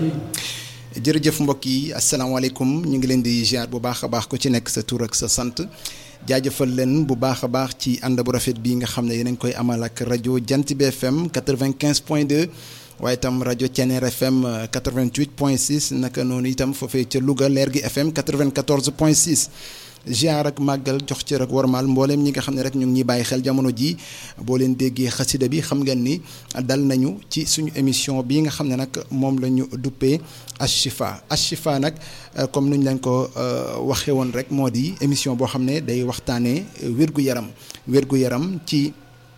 jërëjëf mbokk yi asalaamaaleykum ñu ngi leen di ziar bu baax a baax ku ci nekk sa tur ak sa sant jaajëfal leen bu baax a baax ci ànd bu rafet bii nga xam ne yéen a ngi koy amal ak rajo Jant bi FM 95 point 2 waaye itam rajo Thiéniere FM 88 point 6 naka noonu itam foofee ca Louga leer gi FM 94 point 6. ziar ak màggal jox ci rek warmaal mbooleem ñi nga xam ne rek ñu ngi ñuy bàyyi xel jamono ji boo leen déggee xasida bi xam ngeen ni dal nañu ci suñu émission bii nga xam ne nag moom la ñu duppee Ashifa Ashifa nag comme nuñ leen ko waxee woon rek moo di émission boo xam ne day waxtaanee wér-gu-yaram wér-gu-yaram ci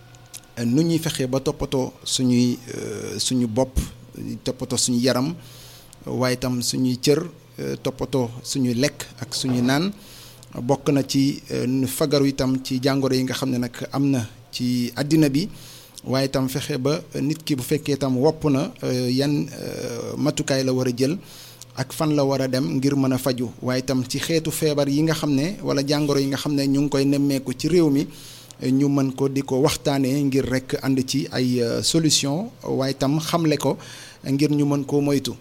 nu ñuy fexee ba toppatoo suñuy suñu bopp toppatoo suñu yaram waaye itam suñuy cër toppatoo suñuy lekk ak suñuy naan bokk na ci fagaru itam ci jàngoro yi nga xam ne nag am na ci àddina bi waaye itam fexe ba nit ki bu fekkee itam wopp na yan matukaay la war a jël ak fan la war a dem ngir mën a faju waaye itam ci xeetu feebar yi nga xam ne wala jàngoro yi nga xam ne ñu ngi koy nemmeeku ci réew mi ñu mën ko di ko waxtaanee ngir rek ànd ci ay solution waaye itam xamle ko ngir ñu mën koo moytu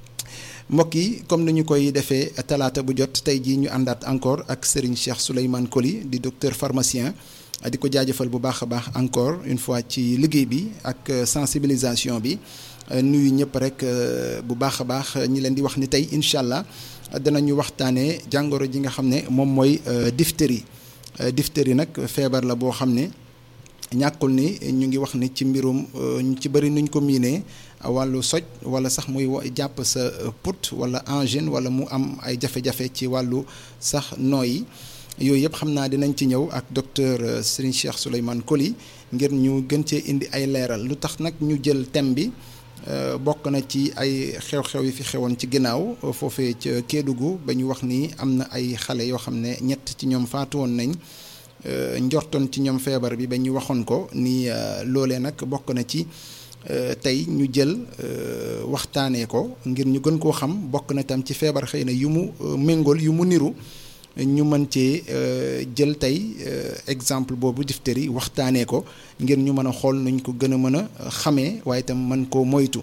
mbokk yi comme ni ñu koy defee talaata bu jot tey jii ñu àndaat encore ak Serigne Cheikh Souleymane Coly di docteur pharmacien di ko jaajëfal bu baax a baax encore une fois ci liggéey bi ak sensibilisation bi nuyu ñëpp rek bu baax a baax ñi leen di wax ni tey incha allah danañu waxtaanee jàngoro ji nga xam ne moom mooy diphtérie diphtérie nag feebar la boo xam ne ñàkkul ni ñu ngi wax ni ci mbirum ñu ci bëri nuñ ko miinee. wàllu soj wala sax muy jàpp sa put wala angine wala mu am ay jafe-jafe ci wàllu sax nooyi yooyu yëpp xam naa dinañ ci ñëw ak docteur Serigne Cheikh Souleymane Coly ngir ñu gën cee indi ay leeral lu tax nag ñu jël thème bi bokk na ci ay xew-xew yi fi xewoon ci ginnaaw foofee ca Kédougou ba ñu wax ni am na ay xale yoo xam ne ñett ci ñoom faatu woon nañ njortoon ci ñoom feebar bi ba ñu waxoon ko ni loolee nag bokk na ci. tey ñu jël waxtaanee ko ngir ñu gën koo xam bokk na tam ci feebar xëy na yu mu méngool yu mu niru ñu mën cee jël tey exemple boobu diphtérie waxtaanee ko ngir ñu mën a xool nuñ ko gën a mën a xamee waaye itam mën koo moytu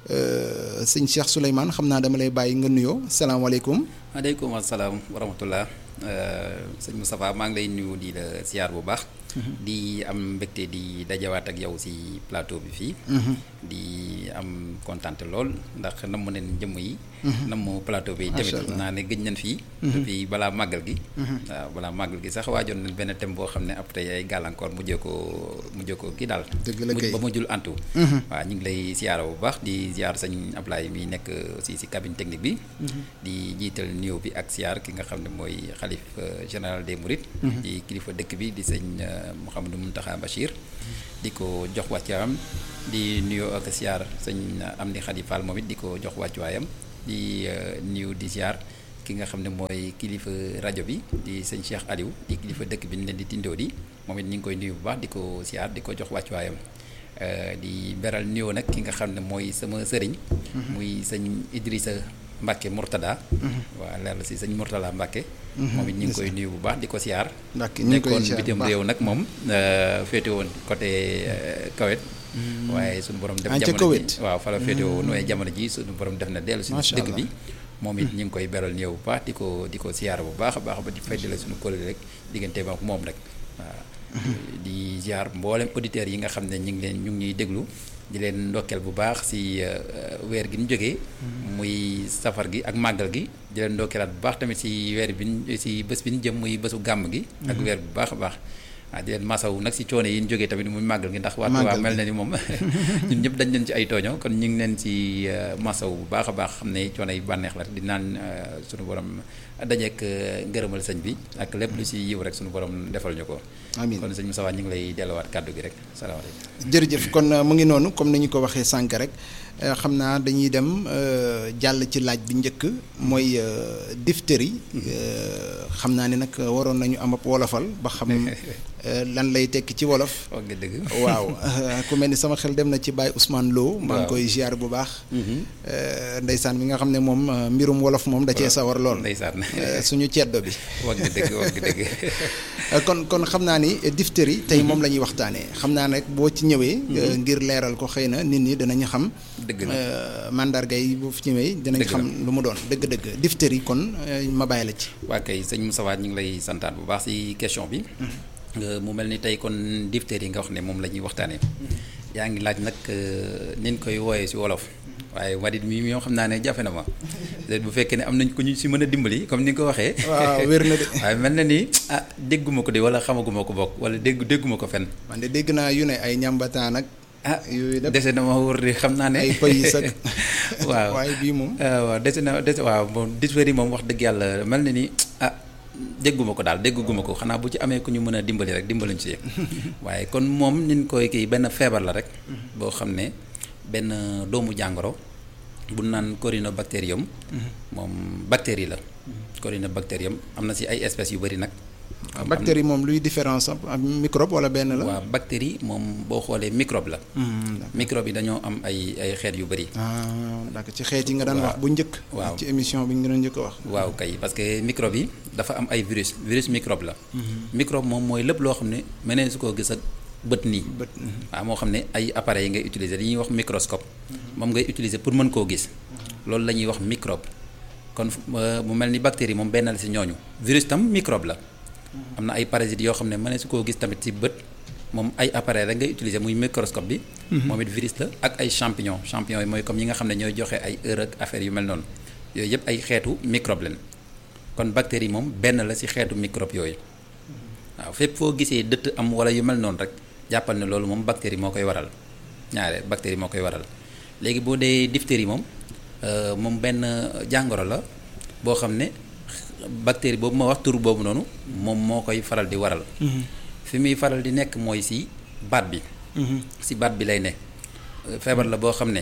sëñ Cheikh Souleymane xam naa dama lay bàyyi nga nuyoo salaamaaleykum. waaleykum salaam wa rahmatullah sëñ Moustapha maa ngi lay nuyu di la siyaar bu baax. di am mbégte di dajawaat ak yow ci plateau bi fii. di am kontante lool ndax nam neen jëmm yi. nam plateau bi tamit naa ne gëj nañ fii. fii balaa màggal gi. waaw balaa màggal gi sax waajoon nañ benn thème boo xam ne après ay gàllankoor mujjee ko mujjee ko kii daal. dëgg la kay ba mujjul antu. waaw ñu ngi lay siyaara bu baax di siyaar sëñ Ablaye mi nekk aussi ci cabine technique bi. di jiital nuyoo bi ak siyaar ki nga xam ne mooy xalif général des Mourides. di kilifa dëkk bi di sëñ. Mouhamadou Mountakha Bachir di ko jox wàccuwaayam di nuyoo ak siyaar sëñ Amdi Khady Fall moom it di ko jox wàccuwaayam di nuyu di siyaar ki nga xam ne mooy kilifa rajo bi di sëñ Cheikh Aliou di kilifa dëkk bi ñu leen di tindoo di moom it ñu ngi koy nuyu bu baax di ko siyaar di ko jox wàccuwaayam di beral nuyoo nag ki nga xam ne mooy sama sëriñ. muy sëñ Idrissa Mbacke Mourtada. waaw leer la si sëñ Mourtada Mbacke. moom it ñu ngi koy nuyu bu baax di ko siyaar. Mbacke ñu ngi koy nekkoon bitim réew nag moom féete woon côté Kawet. waaye suñu borom def jamono ji waaw fa la féete woon waaye jamono ji suñu borom def na dellu si dëkk bi. moom it ñu ngi koy beral nuyoo bu baax di ko di ko siyaar bu baax a baax ba di faydale suñu kóllëre rek diggante ak moom rek waaw. di ziar mboolem auditeurs yi nga xam ne ñu ngi leen ñu ngi ñuy déglu di leen ndokkeel bu baax si weer gi ñu jógee. muy safar gi ak màggal gi. di leen ndokkeelaat bu baax tamit si weer bi si bés bi ñu jëm muy bésu gàmm gi. ak weer bu baax a baax. waaw di leen masawu nag si coono yi ñu jógee tamit muy màggal gi ndax. waa waa mel na ni moom ñun ñëpp dañ leen ci ay tooño kon ñu ngi leen si masawu bu baax a baax xam ne coono yi bànneex la di naan sunu borom dajeek ngërëmal sëñ bi ak lépp lu si yiw rek sunu borom defal ñu ko. amiin kon sëñ Moussa ñu ngi lay delluwaat kàddu gi rek salaamaaleykum. jërëjëf kon mu ngi noonu comme ni ñu ko waxee sànq rek xam naa dañuy dem jàll ci laaj bi njëkk mooy diphtérie xam naa ne nag waroon nañu am ab wolofal ba xam lan lay tekki ci wolof. wax nga dëgg. waaw ku mel ni sama xel dem na ci Baye Ousmane Lo. maa ngi koy ziar bu baax. ndeysaan mi nga xam ne moom mbirum wolof moom da cee sawar lool. ndeysaan suñu ceddo bi. wax nga dëgg wax nga dëgg. kon kon xam naa ni diphtérie tey moom la ñuy waxtaanee xam naa nag boo ci ñëwee. ngir leeral ko xëy na nit ñi danañu xam dëgg la mandarga yi bu fi ñëwee dinañ xam lu mu doon dëgg-dëgg diphtérie kon ma bàyyi la ci. waa kay sëñ Moussa ñu ngi lay santaat bu baax si question bi. mu mel ni tey kon diphtérie yi nga wax ne moom la ñuy waxtaanee. yaa ngi laaj nag niñ koy wooyee si wolof. waaye wadit mi ñoo xam naa ne jafe na ma bu fekkee ne am nañ ko ñu si mën a dimbali comme ni nga ko waxee. waaw wér na de. waaye mel na ni ah dégguma ko de wala xamaguma ko bokk wala dégg dégguma ko fenn. man de dégg naa yu ne ay ñambataan ak. ah yooyu nag dese na ma wër de xam naa ne. ay pays ak. waaw waaye bii moom. waaw dese na dese waaw moom diphtérie moom wax dëgg yàlla mel na ni ah dégguma ko daal dégguma ko xanaa bu ci amee ku ñu mën a dimbali rek dimbaliñ si waaye kon moom niñ koy kii benn feebar la rek. boo xam ne benn doomu jàngoro. bu naan corynebacterium moom bactérie la. corynebacterium am na si ay espèces yu bëri nag. bactérie moom luy différence ak microbe wala benn la. waaw bactérie moom boo xoolee microbe la. microbe yi dañoo am ay ay xeet yu bëri. ah d'accord ci xeet yi nga daan wax bu njëkk. waaw ci émission bi nga doon njëkk a wax. waaw kay parce que microbe yi dafa am ay virus virus microbe la. microbe moom mooy lépp loo xam ne mënee su koo gis ak bët nii. bët waaw moo xam ne ay appareils yi ngay utiliser li ñuy wax microscope. moom ngay utiliser pour mën koo gis. loolu la ñuy wax microbe. kon mu mel ni bactérie moom benn la si ñooñu virus tam microbe la. am na ay parasites yoo xam ne mënee su koo gis tamit si bët moom ay appareil rek ngay utiliser muy microscope bi. moom it virus la ak ay champignon champignon yi mooy comme yi nga xam ne ñooy joxe ay heure ak affaire yu mel noonu yooyu yëpp ay xeetu microbe leen kon bactérie moom benn la si xeetu microbe yooyu waaw fépp foo gisee dëtt am wala yu mel noonu rek jàppal ne loolu moom bactérie moo koy waral ñaare bactérie moo koy waral léegi boo dee diphtérie moom moom benn jàngoro la boo xam ne. bactérie boobu ma wax tur boobu noonu moom moo koy faral di waral fi muy faral di nekk mooy si baat bi si baat bi lay ne feebar la boo xam ne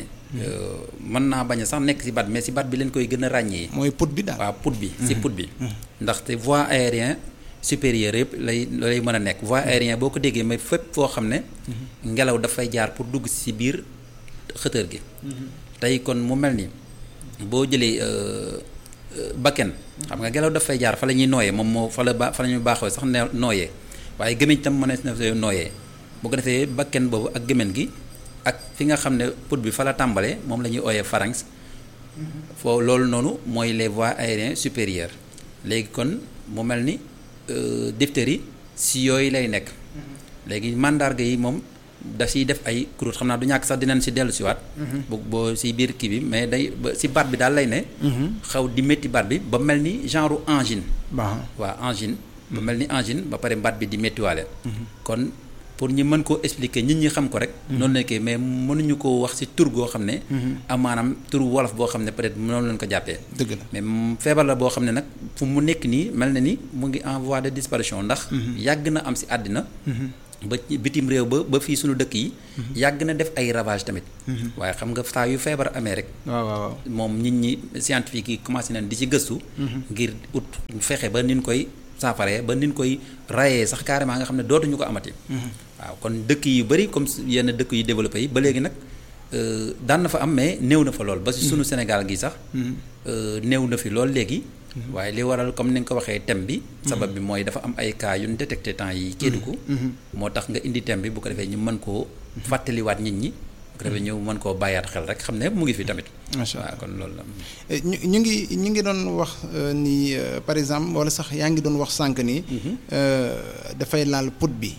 mën naa bañ a sax nekk si baat mais si baat bi leen koy gën a ràññee mooy put bi daal waaw put bi si put bi ndaxte voie aérien supérieur yëpp lay lay mën a nekk voie aérien boo ko déggee mais fépp foo xam ne ngelaw dafay jaar pour dugg si biir xëtër gi tey kon mu mel ni boo jëlee bakken xam nga ngelaw daf fay jaar fa la ñuy nooyee moom moo fa la ba fa la ñuy baaxoo sax ne nooyee waaye gémmiñ tam mënees na fa nooyee bu ko defee bakken boobu ak gémmiñ gi ak fi nga xam ne put bi fa la tàmbalee moom la ñuy ooyee pharynx foo loolu noonu mooy les voies aériens supérieures léegi kon mu mel ni diphtérie si yooyu lay nekk léegi mandarga yi moom da siy def ay croûte xam naa du ñàkk sax dinañ si dellu siwaat bu boo si biir kii bi mais day ba si baat bi daal lay ne xaw di métti baat bi ba mel ni genre angine waaw angine ba mel ni angine ba pare baat bi di méttiwaale kon pour ñu mën koo expliquer nit ñi xam ko rek noonu lañ koy mais mënuñu koo wax si tur goo xam ne am maanaam tur wolof boo xam ne peut-être noonu lañ ko jàppee dëgg la mais feebar la boo xam ne nag fu mu nekk nii mel na ni mu ngi en voie de disparition ndax yàgg na am si àddina ba bitim réew ba ba fii suñu dëkk yi yàgg na def ay ravage tamit waaye xam nga saa yu feebar amee rek waaw waaw moom nit ñi scientifique yi commencé nañ di ci gëstu ngir ut fexe ba nin koy saafaree ba nin koy rayee sax carrément nga xam ne dootuñu ko amati waaw kon dëkk yu bëri comme yenn dëkk yu développé yi ba léegi nag daan na fa am mais néew na fa lool ba si sunu Sénégal gi sax néew na fi lool léegi waaye li waral comme ni nga ko waxee thème bi sabab bi mooy dafa am ay cas yu ñu détecté temps yi Kédougou moo tax nga indi thème bi bu ko defee ñu mën koo fàttaliwaat nit ñi bu ko defee ñu mën koo bàyyaat xel rek xam ne mu ngi fi tamit macha allah waaw kon loolu la ñu ñu ngi ñu ngi doon wax ni par exemple wala sax yaa ngi doon wax sànq ni dafay laal put bi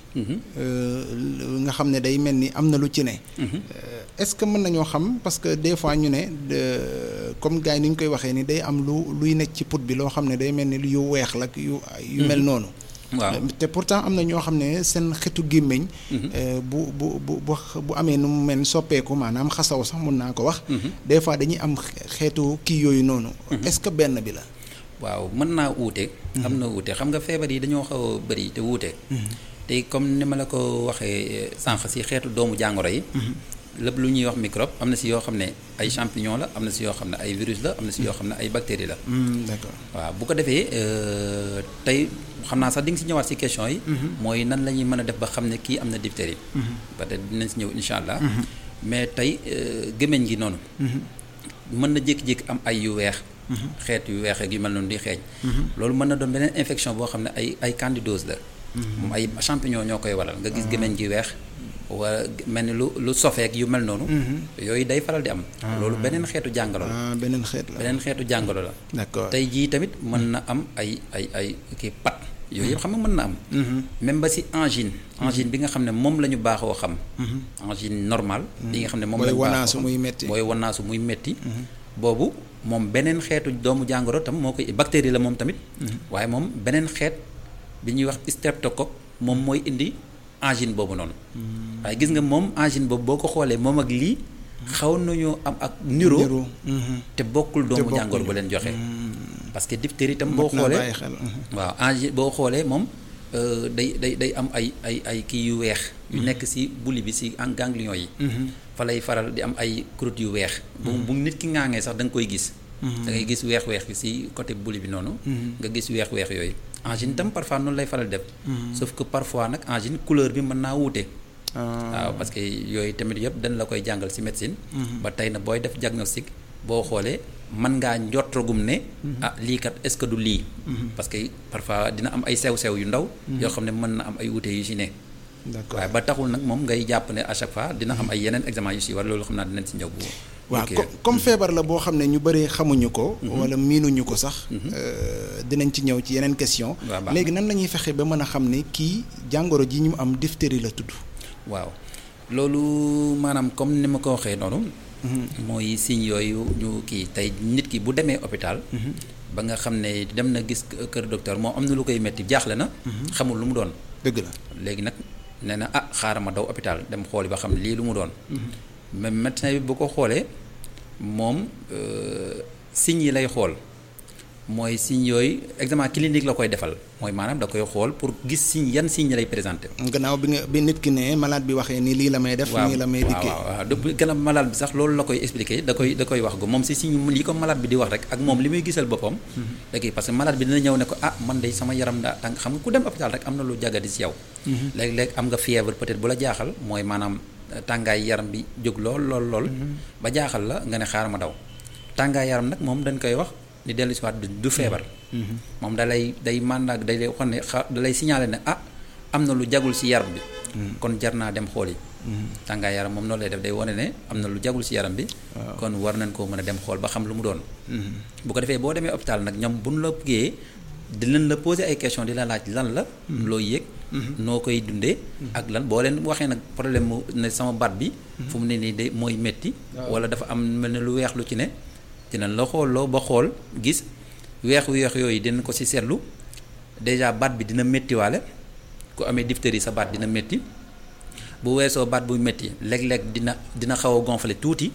nga xam ne day mel ni am na lu ci ne est-ce que mën nañoo xam parce que des fois ñu ne comme gars yi ni ñu koy waxee ni day am lu luy nekk ci put bi loo xam ne day mel ni yu weex la yu yu mel noonu waaw te pourtant am na ñoo xam ne seen xetu gémmiñ bu bu bu bu amee nu mu mel soppeeku maanaam xasaw sax mun naa ko wax des fois dañuy am xeetu kii yooyu noonu est-ce que benn bi la waaw mën naa wuute am na wuute xam nga feebar yi dañoo xaw a bëri te wuute te comme ni ma la ko waxee sànq si xeetu doomu jàngoro yi lépp lu ñuy wax microbe am na si yoo xam ne ay champignon la am na si yoo xam ne ay virus la am na si yoo xam ne ay bactéries la d'accord waaw bu ko defee tey xam naa sax di nga si ñëwaat si question yi mooy nan la ñuy mën a def ba xam ne kii am na diphtérie peut-être dinañ si ñëw insha allah mais tey gémmiñ gi noonu mën na jékki-jékki am ay yu weex xeet yu weex ak yu mel noonu di xeeñ loolu mën na doon beneen infection boo xam ne ay ay candidose la moom ay champignon ñoo koy waral nga gis gémmiñ gi weex wala mel ni lu lu sofeek yu mel noonu yooyu day faral di am loolu beneen xeetu jàngoro la ah beneen xeet la beneen xeetu jàngoro la d'accord tey jii tamit mën na am ay ay ay kii pat yooyu yëpp xam nga mën na am même ba si angine angine bi nga xam ne moom la ñu baaxoo xam angine normale bi nga xam ne moom la ñu booy baaxoo wanaasu muy metti booy wanaasu muy metti boobu moom beneen xeetu doomu jàngoro tam moo koy bactérie la moom tamit waaye moom beneen xeet bi ñuy wax streptocoque moom mooy indi angine boobu noonu waaye gis nga moom angine boobu boo ko xoolee moom ak lii xaw nañoo am ak niro niru te bokkul doomu jàngoro bu leen joxe parce que diphtérie tam boo xoolee bàyyi xel waaw angine boo xoolee moom euh, day day day am ay ay ay kii yu weex yu nekk ci buli bi ci en ganglion yi fa lay faral di am ay croûte yu weex bu bu nit ki ŋaangee sax da nga koy gis da ngay gis weex-weex bi ci côté buli bi noonu nga gis weex-weex yooyu angine tam parfois noonu lay faral def sauf que parfois nag angine couleur bi mën naa wuute waaw parce que yooyu tamit yëpp dañ la koy jàngal ci médecine ba tey na booy def diagnostic boo xoolee mën ngaa njortagum ne ah lii kat est-ce que du lii parce que parfois dina am ay sew-sew yu ndaw yoo xam ne mën na am ay wuute yu ci ne d'accord waaye ba taxul nag moom ngay jàpp ne à chaque fois dina am ay yeneen examen yu ci war loolu xam naa dinañ ci ñëw bu waaw ok. co- comme feebar la boo xam ne ñu bëri xamuñu ko wala miinuñu ko sax euh, dinañ ci ñëw ci yeneen question Waaw, baax léegi nan la ñuy fexe ba mën a xam ne kii jàngoro ji ñu am diphtérie la tudd waaw loolu maanaam comme ni ma ko waxee noonu mooy signes yooyu ñu kii tey nit ki bu demee hôpital ba nga xam ne dem na gis kër docteur moom am na lu koy metti jaaxle na xamul lu mu doon dëgg la léegi nag nee na ah xaaral ma daw hôpital dem xooli ba xam lii lu mu doon même médecin bi bu ko xoolee moom euh, signes yi lay xool mooy signes yooyu examen clinique la koy defal mooy maanaam da koy xool pour gis signes yan signes lay présenté gannaaw bi nga bi nit ki ne malade bi waxee ni lii la may def nii la may dikkee waaw waaw waaw gën a malade bi sax loolu la koy expliquer da koy da koy wax go moom si signe li ko malade bi di wax rek ak moom li muy gisal boppam da koy parce que malade bi dina ñëw ne ko ah man de sama yaram daa tàng xam nga ku dem hôpital rek am na lu jagadi si yow léeg-léeg am nga fièvre peut-être bu la jaaxal mooy maanaam tàngaay yaram bi jóg lool lool lool ba jaaxal la nga ne xaaral ma daw tàngaay yaram nag moom dañ koy wax ni dellu si waat du du feebar moom da lay day mandat day lay waxoon ne xa da lay signaler ne ah am na lu jagul si yaram bi kon jar naa dem xool yi tàngaay yaram moom noonu lay def day wane ne am na lu jagul si yaram bi kon war nañ koo mën a dem xool ba xam lu mu doon bu ko defee boo demee hôpital nag ñoom bu ñu la bëggee dinañ la poser ay question di la laaj lan la loo yëg noo koy dundee ak lan boo leen waxee nag problème mu ne sama baat bi fu mu ne nii de mooy métti wala dafa am mel ne lu weex lu ci ne dinañ la xooloo ba xool gis weex weex yooyu dinañ ko ci seetlu déjà baat bi dina méttiwaale ku amee diphtérie sa baat dina métti bu weesoo baat buy métti léeg-léeg dina dina xaw a gonfler tuuti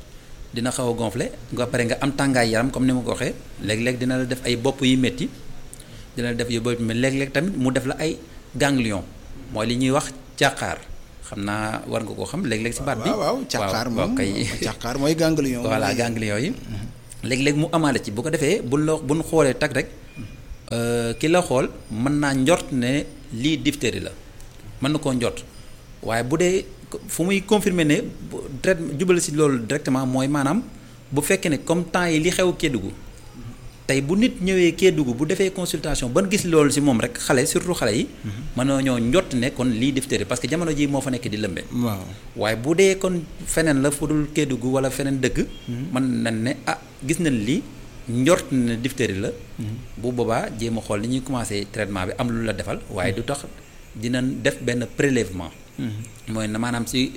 dina xaw a gonfler nga pare nga am tàngaay yaram comme ni ma ko waxee léeg-léeg dina la def ay bopp yu métti dina la def yu bopp mais léeg-léeg tamit mu def la ay ganglion mooy li ñuy wax càqaar xam naa war nga koo xam léeg-léeg ci baat bi waaw waaw càqaar moom kay càqaar mooy ganglion voilà ganglion yi léeg-léeg mu amaale ci bu ko defee buñ la buñ xoolee tag rek ki la xool mën naa njort ne lii diphtérie la mën na koo njort waaye bu dee fu muy confirmer ne traite jubal si loolu directement mooy maanaam bu fekkee ne comme temps yi li xew Kédougou tey bu nit ñëwee Kédougou bu defee consultation ban gis loolu si moom rek xale surtout xale yi. mën na ñoo njott ne kon lii diphtérie parce que jamono ji moo fa nekk di lëmbe. waaw waaye bu dee kon feneen la fu dul Kédougou wala feneen dëkk. mën nañ ne ah gis nañ lii njort ne diphtérie la. bu boobaa jéem a xool ni ñuy commencé traitement bi am lu la defal waaye du tax dinañ def benn prélèvement. mooy na maanaam si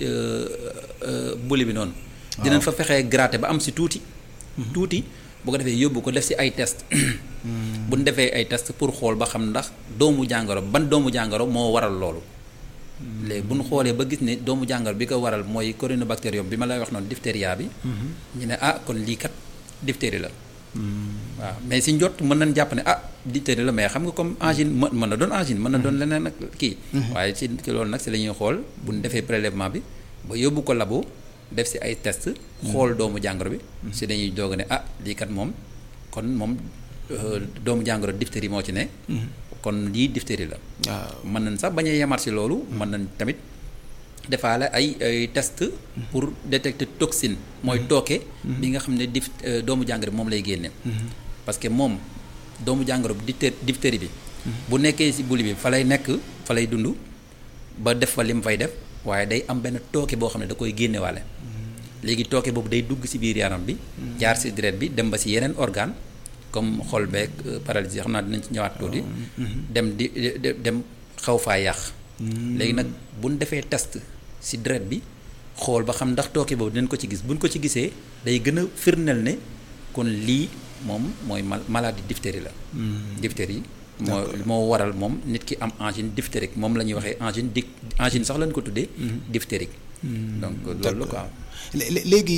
buli bi noonu. dinañ fa fexee gratter ba am si tuuti. tuuti. bu ko defee yóbbu ko def ci ay test bu ñu defee ay test pour xool ba xam ndax doomu jàngoro ban doomu jàngoro moo waral loolu léegi bu ñu xoolee ba gis ne doomu jàngoro bi ko waral mooy corynebacterium bi ma lay wax noonu diphtéria bi ñu ne ah kon lii kat diphtérie la waaw mais si njot mën nañ jàpp ne ah diphtérie la mais xam nga comme angine mën na doon angine mën na doon leneen ak kii waaye si loolu nag si la ñuy xool bu ñu defee prélèvement bi ba yóbbu ko labo def si ay test xool doomu jàngoro bi si dañuy doog ne ah lii kat moom kon moom doomu jàngoro diphtérie moo ci ne kon lii diphtérie la waaw mën nañ sax bañ a yemaat si loolu mën nañ tamit defaale ay ay test pour détecter toxine mooy tooke bi nga xam ne dif doomu jàngoro bi moom lay génne parce que moom doomu jàngoro bi diphtérie bi bu nekkee si buli bi fa lay nekk fa lay dund ba def fa li mu fay def waaye day am benn tooke boo xam ne da koy génnewaale léegi tooke boobu day dugg ci biir yaram bi jaar ci deret bi dem ba ci yeneen organe comme xol beeg paralysie xam naa dinañ ci ñëwaat tuuti dem di dem xaw faa yàq léegi nag buñ defee test ci deret bi xool ba xam ndax tooke boobu dinañ ko ci gis buñ ko ci gisee day gën a firndeel ne kon lii moom mooy maladie diphtérie la diphtérie moo moo waral moom nit ki am angine diphtérique moom la ñuy waxee angine di angine sax lañ ko tuddee diphtérique donc loolu la quoi léegi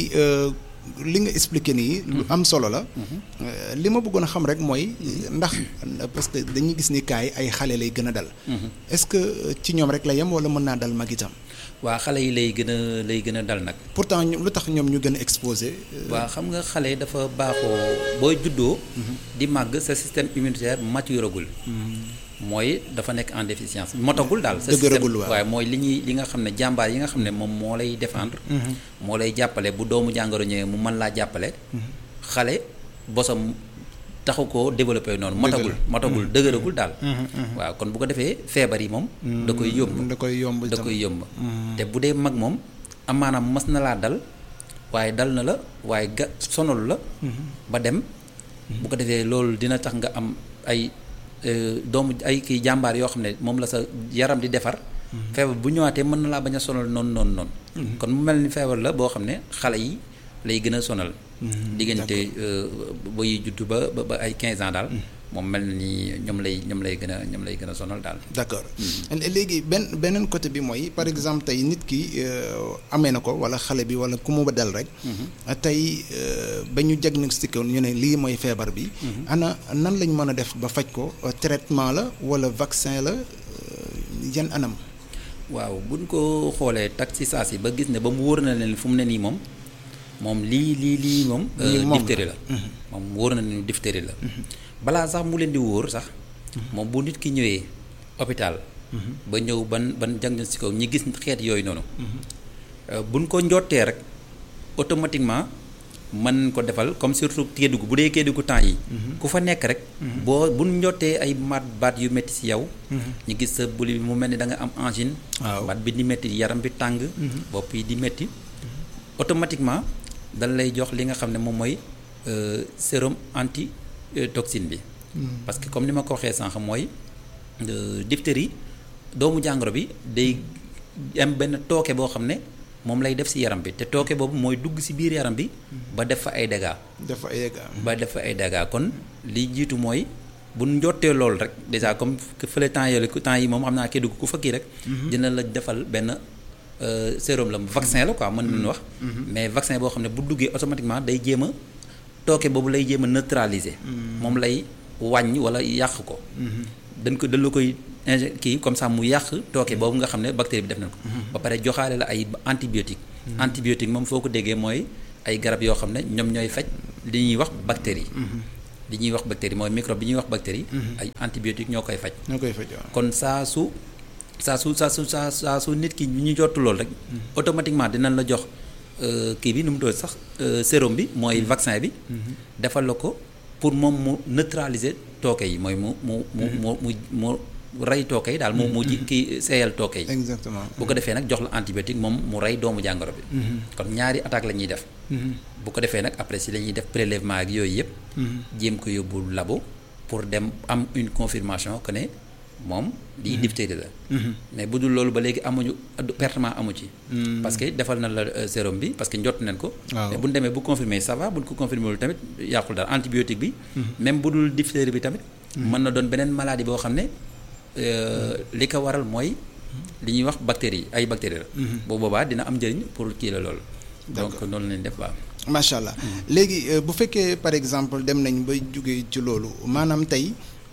li nga expliqué nii lu am solo la li ma bëggoon a xam rek mooy ndax parce que dañuy gis ni kaay ay xale lay gën a dal est-ce que ci ñoom rek la yem wala mën naa dal mag itam waa xale yi lay gën a lay gën a dal nag pourtant lu tax ñoom ñu gën a exposé waa xam nga xale dafa baaxoo booy juddoo di màgg sa système immunitaire maturagul mooy dafa nekk en déficience motagul daal sa système waaye mooy li ñuy li nga xam ne jàmbaar yi nga xam ne moom moo lay défendre moo lay jàppale bu doomu jàngoro ñëwee mu mën laa jàppale xale bosam taxu koo développé noonu motagul motagul dëgëragul daal waaw kon bu ko defee feebar yi moom da koy yomb da koy yomb da koy yomb te bu dee mag moom amaanaam mas na laa dal waaye dal na la waaye ga sonalu la ba dem bu ko defee loolu dina tax nga am ay doomu ay kii jàmbaar yoo xam ne moom la sa yaram di defar feebar bu ñëwaatee mën na laa bañ a sonal noonu noonu noonu kon mu mel ni feebar la boo xam ne xale yi lay gën a sonal diggante ba yi juddu ba ba ay 15 ans daal moom mel na ni ñoom lay ñoom lay gën a ñoom lay gën a sonal daal d'accord léegi benn beneen côté bi mooy par exemple tey nit ki amee na ko wala xale bi wala ku mu ba dal rek tey ba ñu diagnostiqué ñu ne lii mooy feebar bi ana nan lañ mën a def ba faj ko traitement la wala vaccin la yan anam waaw buñ ko xoolee tak ci saa si ba gis ne ba mu wóor na leen fu mu ne nii moom moom lii lii lii moom diphtérie la moom wóor na leen diphtérie la balaa sax mu leen di wóor sax moom bu nit ki ñëwee hôpital ba ñëw ban ban diagnostic ko ñi gis xeet yooyu noonu buñ ko njottee rek automatiquement mën ko defal comme surtout Kédougou bu dee Kédougou temps yi ku fa nekk rek boo buñ njottee ay mat baat yu métti ci yow ñu gis sa buli bi mu mel ni da nga am angine baat bi di métti yaram bi tàng bopp yi di métti automatiquement dañ lay jox li nga xam ne moom mooy sérum anti toxine bi parce que comme ni ma ko waxee sànq mooy diphtérie doomu jàngoro bi day am benn tooke boo xam ne moom lay def ci yaram bi te tooke boobu mooy dugg ci biir yaram bi ba def fa ay dégâts def fa ay dégâts ba def fa ay dégâts kon li jiitu mooy bu njottee loolu rek déjà comme fële temps yooyu temps yi moom xam naa kii dugg ku fa kii rek dina la defal benn sérum la vaccin la quoi mën nañu wax mais vaccin boo xam ne bu duggee automatiquement day jéem a tooke boobu lay jéem a neutraliser moom lay wàññ wala yàq ko dañ ko dañ la koy inje kii comme ça mu yàq tooke boobu nga xam ne bactérie bi def nañ ko ba pare joxaale la ay antibiotique antibiotique moom foo ko déggee mooy ay garab yoo xam ne ñoom ñooy faj li ñuy wax bactérie li ñuy wax bactérie mooy microbe bi ñuy wax bactérie ay antibiotique ñoo koy faj ñoo koy faj kon saa su saa su saa su saa saa su nit ki ñu jottu loolu rek automatiquement dinañ la jox kii bi nu mu doon sax sérum bi mooy vaccin bi defal la ko pour moom mu neutraliser tooke yi mooy mu mu mu mu mu mu rey tooke yi daal mu mu ji kii seeyal tooke yi exactement bu ko defee nag jox la antibiotique moom mu rey doomu jàngoro bi kon ñaari attaque la ñuy def bu ko defee nag après si la ñuy def prélèvement ak yooyu yëpp jéem ko yóbbu labo pour dem am une confirmation que ne moom lii diphtérie la mais bu dul loolu ba léegi amuñu pertement amu ci parce que defal na la sérum bi parce que njott nañ ko mais bu ñu demee bu confirmer ça va bu ñu ko confirmer lu tamit yàqul daal antibiotique bi même bu dul diphtérie bi tamit mën na doon beneen maladie boo xam ne li ko waral mooy li ñuy wax bactéries ay bactéries la boobu boobaa dina am njëriñ pour kii la loolu donc noonu lañ def waaw macha allah léegi bu fekkee par exemple dem nañ ba jógee ci loolu maanaam tey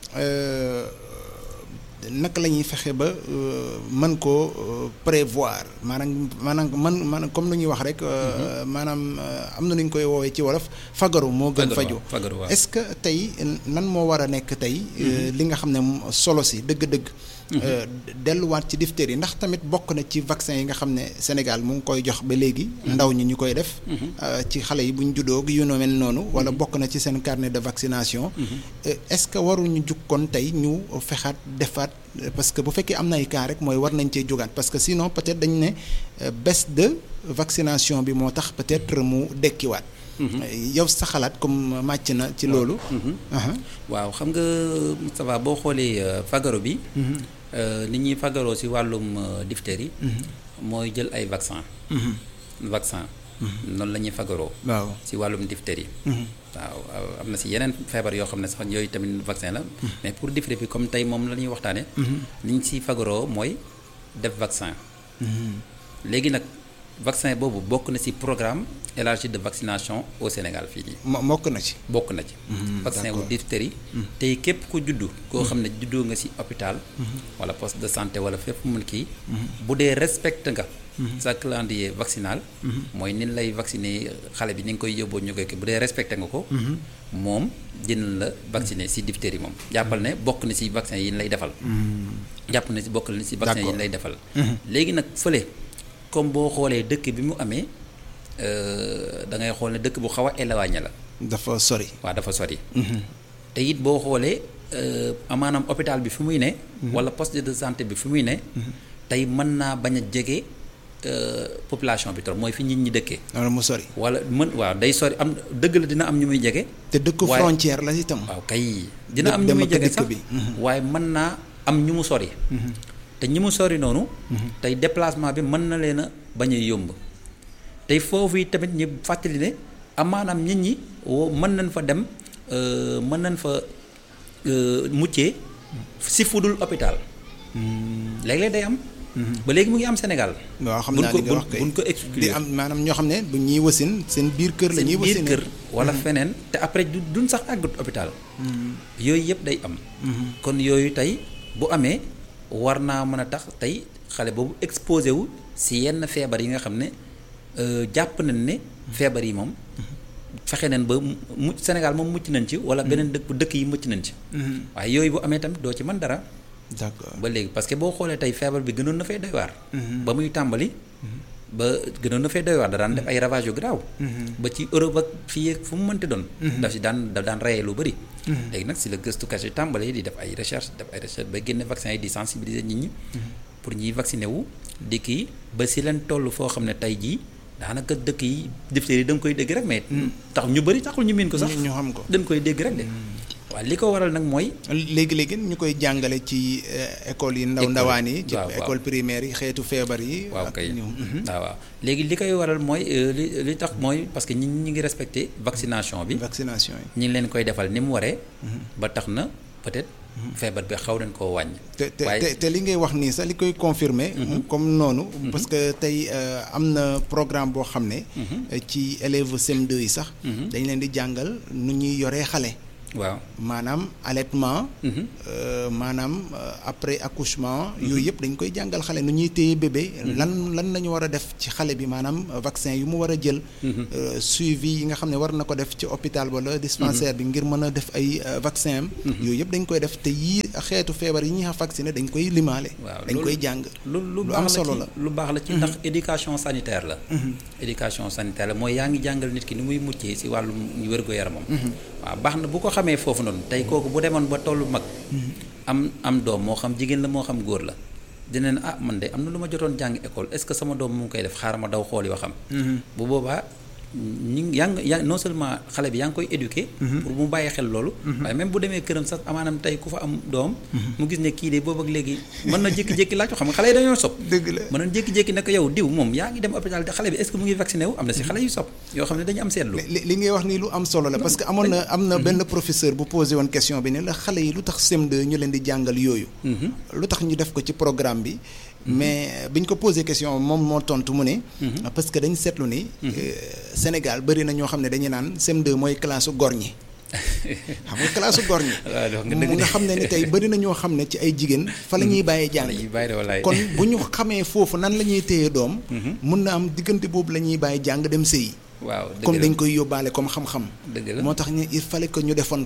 naka la ñuy fexe ba mën koo prévoir maanaam maanaam man maanaam comme lu ñuy wax rek maanaam am na nu ñu koy woowee ci wolof fagaru moo gën faju est-ce que tey nan moo war a nekk tey li nga xam ne solo si dëgg-dëgg delluwaat ci diphtérie ndax tamit bokk na ci vaccin yi nga xam ne Sénégal mu ngi koy jox ba léegi ndaw ñi ñu koy def ci xale yi bu ñu juddoo yu no mel noonu wala bokk na ci seen carnet de vaccination est-ce que waruñu jukkoon tey ñu fexaat defaat parce que bu fekkee am na ay cas rek mooy war nañ cee jógaat parce que sinon peut-être dañ ne baisse de vaccination bi moo tax peut-être mu dekkiwaat yow sa xalaat comme màcc na ci loolu waaw xam nga Moustapha boo xoolee fagaro bi ni ñuy fagaroo ci wàllum diphtérie mooy jël ay vaccin vaccin noonu la ñuy fagaroo waaw ci wàllum diphtérie waaw am na ci yeneen feebar yoo xam ne sax yooyu tamit vaccin la mais pour diphtérie bi comme tey moom la ñuy waxtaane ni ñu ci fagaroo mooy def vaccin léegi nag vaccin boobu bokk na ci programme élargi de vaccination au Sénégal fii nii. bokk na ci. bokk na ci. vaccin wu diphtérie. tey képp ku juddu. koo xam ne juddoo nga ci hôpital. wala poste de santé wala fépp mun kii. bu dee respecté nga. sa calendrier vaccinal. mooy ni lay vacciner xale bi ni nga koy yóbboo ñu koy bu dee respecté nga ko. moom dina la vacciner ci diphtérie moom. jàppal ne bokk na ci vaccin yi ñu lay defal. jàpp na ci bokk na ci vaccin yi ñu lay defal. léegi nag fële. comme boo xoolee dëkk bi mu amee da ngay xool ne dëkk bu xaw a éloigné la. dafa sori. waaw dafa sori. te it boo xoolee maanaam hôpital bi fi muy ne. wala poste de santé bi fi muy ne. tey mën naa bañ a jege population bi trop mooy fi nit ñi dëkkee. wala mu sori. wala mën waaw day sori am dëgg la dina am ñu muy jege. te dëkk frontière la itam. waaw kay dina am ñu muy jege sax waaye mën naa am ñu mu sori. te ñi mu sori noonu. tey déplacement bi mën na leen a bañ a yomb. tey foofu yi tamit ñu fàttali ne amaanaam nit ñi woo mën nañ fa dem mën nañ fa muccee si fudul hôpital. léeg-léeg day am. ba léegi mu ngi am Sénégal. waaw xam naa li nga wax kay buñ ko exclure di am maanaam ñoo xam ne bu ñuy wasin seen biir kër la ñuy wasin biir kër wala feneen te après du duñ sax àggut hôpital. yooyu yëpp day am. kon yooyu tey bu amee. war naa mën a tax tey xale boobu exposé wu si yenn feebar yi nga xam ne jàpp nañ ne feebar yi moom fexe nañ ba mu Sénégal moom mucc nañ ci wala beneen dëkk dëkk yi mucc nañ ci. waaye yooyu bu amee tamit doo ci mën dara. d'accord ba léegi parce que boo xoolee tey feebar bi gënoon na fay doy waar. ba muy tàmbali. ba gënoon na fay doy waar da daan def ay ravage yu garaaw. ba ci Europe ak fii ak fu mu mënti doon. daf si daan daf daan reyee lu bëri. léegi nag si la gëstukat yi tàmbalee di def ay recherche def ay recherche ba génne vaccin yi di sensibiliser nit ñi. pour ñiy vacciner wu di kii ba si leen toll foo xam ne tey jii daanaka dëkk yi diphtérie yi da nga koy dégg rek mais. tax ñu bëri taxul ñu miin ko sax. ñu xam ko dañ koy dégg rek de. waaw li ko waral nag mooy. léegi léegi ñu koy jàngale ci école yi ndaw ndawaan yi. ci waaw école primaire yi xeetu feebar yi. waaw kay waaw waaw léegi li koy waral mooy li li tax mooy parce que ñi ñi ngi respecté vaccination bi. vaccination yi. ñi ngi leen koy defal ni mu waree. ba tax na peut-être. feebar bi xaw nañ koo wàññi. te te te li ngay wax nii sax li koy confirmer comme noonu. parce que tey am na programme boo xam ne. ci élèves CM2 yi sax. dañ leen di jàngal nu ñuy yoree xale. waaw maanaam allaitement. maanaam après accouchement. yooyu yëpp dañ koy jàngal xale nu ñuy téye bébé. lan lan la ñu war a def ci xale bi maanaam vaccin yu mu war a jël. suivi yi nga xam ne war na ko def ci hôpital wala dispensaire bi ngir mën a def ay vaccin am. yooyu yëpp dañ koy def te yii xeetu feebar yi ñuy wax vacciné dañ koy limaale. waaw dañ koy jàng. lu lu am solo la lu baax la ci ndax éducation sanitaire la. éducation sanitaire la mooy yaa ngi jàngal nit ki ni muy muccee si wàllum wér-gu-yaramam. waaw baax na bu ko xamee foofu noonu tey kooku bu demoon ba tollu mag. am am doom moo xam jigéen la moo xam góor la. dina ne ah man de am na lu ma jotoon jàng école est-ce que sama doom mu ngi koy def xaaral ma daw xooli waxam. bu boobaa ñi yaa ngi yaa non seulement xale bi yaa ngi koy éduquer. pour mu bàyyi xel loolu. waaye même bu demee këram sax amaanam tey ku fa am doom. mu gis ne kii de boobu ak léegi mën na jékki-jékki laaj ko xam nga xale yi dañoo sob dëgg la mën na jékki-jékki ne ko yow diw moom yaa ngi dem hôpital xale bi est-ce que mu ngi vacciné wu am na si xale yu sob yoo xam ne dañu am seetlu. li li ngay wax nii lu am solo la parce que amoon na am na benn professeur bu posé woon question bi ne la xale yi lu tax CM2 ñu leen di jàngal yooyu. lu tax ñu def ko ci programme bi. mais biñ ko posé question moom moo tontu mu ne. parce que dañ seetlu ni. Sénégal bëri na ñoo xam ne dañuy naan CM2 mooy classe su góor ñi. xam nga classe su góor ñi. mu nga xam ne ni tey bëri na ñoo xam ne ci ay jigéen. fa la ñuy bàyyee jàng. kon bu ñu xamee foofu nan la ñuy téye doom. mun na am diggante boobu la ñuy bàyyi jàng dem sëyi. waaw comme dañ koy yóbbaale comme xam-xam. dëgg la moo tax ñu il fallait que ñu defoon ko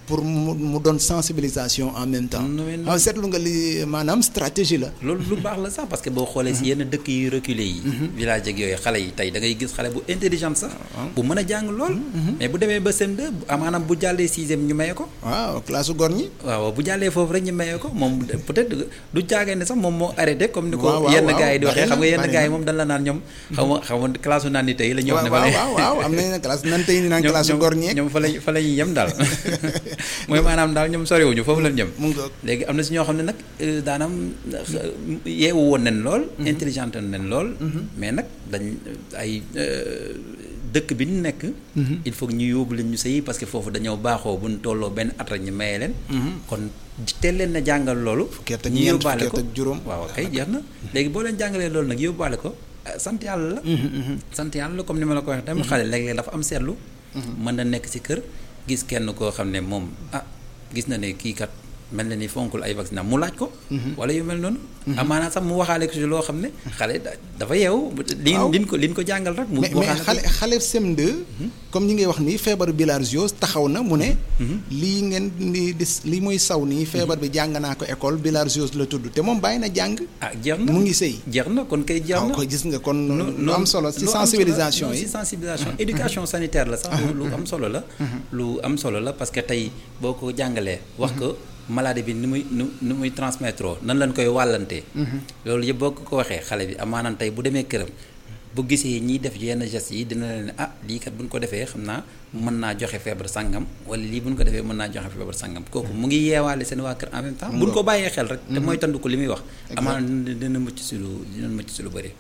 pour mu mu doon sensibilisation en même temps. xam seetlu nga li maanaam stratégie la. loolu lu baax la sax parce que boo xoolee si yenn dëkk yu reculé yi. village ak yooyu xale yi tey da ngay gis xale bu intelligent sax. bu mën a jàng lool. mais bu demee ba CM2 maanaam bu jàllee sixième ñu maye ko. waaw classe góor ñi. waaw bu jàllee foofu rek ñu maye ko moom peut-être du jaagee ne sax moom moo arrêté comme ni ko yenn gars yi di waxee xam nga yenn gars yi moom dañ la naan ñoom. xam nga xam nga classe naan ni tey la ñuy wax ne. waaw waaw am nañu classe nan tey ni naan classe góor ñi. ñoom fa lañ fa la ñuy yem daal mooy maanaam daal ñoom soriwuñu foofu lañ jëm. léegi am na si ñoo xam ne nag daanam yeewu woon nañ lool. intelligente nañ lool. mais nag dañ ay dëkk bi ñu nekk. il faut ñu yóbbu leen ñu sëyi parce que foofu dañoo baaxoo bu ñu tolloo benn at rek ñu maye leen. kon teel leen na jàngal loolu. ñu yóbbaale ko waaw kay jeex na. léegi boo leen jàngalee loolu nag yóbbaale ko sant yàlla la. sant yàlla la comme ni ma la ko waxee tamit xale léeg-léeg dafa am seetlu. mën na nekk ci kër gis kenn koo xam ne moom ah gis na ne kii kat. mel na ni fonkul ay vaccin mu laaj ko. wala yu mel noonu. amaana sax mu waxaale ko ci loo xam ne. xale dafa yeewu. waaw liñ ko liñ ko jàngal rek. mu mais xale xale CM2. comme ñi ngay wax nii feebaru bilharziose taxaw na mu ne. lii ngeen di di lii muy saw nii feebar bi jàng naa ko école bilharziose la tudd te moom bàyyi na jàng. ah jeex na mu ngi sëy. jeex na kon kay jeex na ko gis nga kon. lu am solo ci sensibilisation yi ci sensibilisation éducation sanitaire la sax. lu am solo la. lu am solo la parce que tey boo ko jàngalee wax ko. maladie bi ni muy nu ni muy transmettre nan lañ koy wàllantee. loolu yëpp boo ko waxee xale bi amaanaan tey bu demee këram bu gisee ñiy def yenn gestes yi dina leen ne ah lii kat bu ñu ko defee xam naa mën naa joxe feebar sangam wala lii bu ñu ko defee mën naa joxe feebar sangam kooku mu ngi yeewaale seen waa kër en même temps. bu ñu ko bàyyee xel rek. te mooy tandu ko li muy wax. amaana dina mucc si lu dina mucc si lu bëri.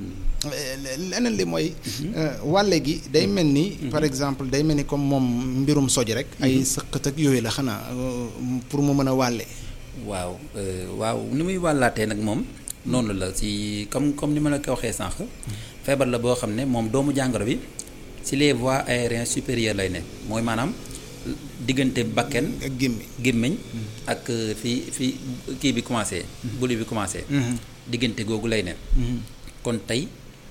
leneen li mooy. wàlle gi day mel ni. par exemple day mel ni comme moom mbirum soj rek. ay sëqat ak yooyu la xanaa pour mu mën a wàlle. waaw waaw ni muy wàllaatee nag moom noonu la si comme comme ni ma la ko waxee sànq. feebar la boo xam ne moom doomu jàngoro bi si les voies aériennes supérieures lay ne mooy maanaam diggante bakken ak gémmiñ gémmiñ ak fi fi kii bi commencé. buli bi commencé. diggante googu lay ne. kon tey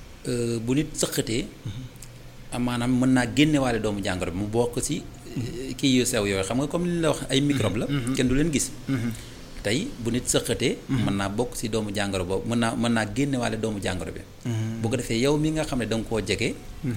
bu nit sëqatee. maanaam mën naa génnewaale doomu jàngoro bi mu bokk si. kii yu sew yooyu xam nga comme li ñu la wax ay microbe la. kenn du leen gis. tey bu nit sëqatee. mën naa bokk si doomu jàngoro boobu mën naa mën naa génnewaale doomu jàngoro bi. bu ko defee yow mi nga xam ne da nga koo jege.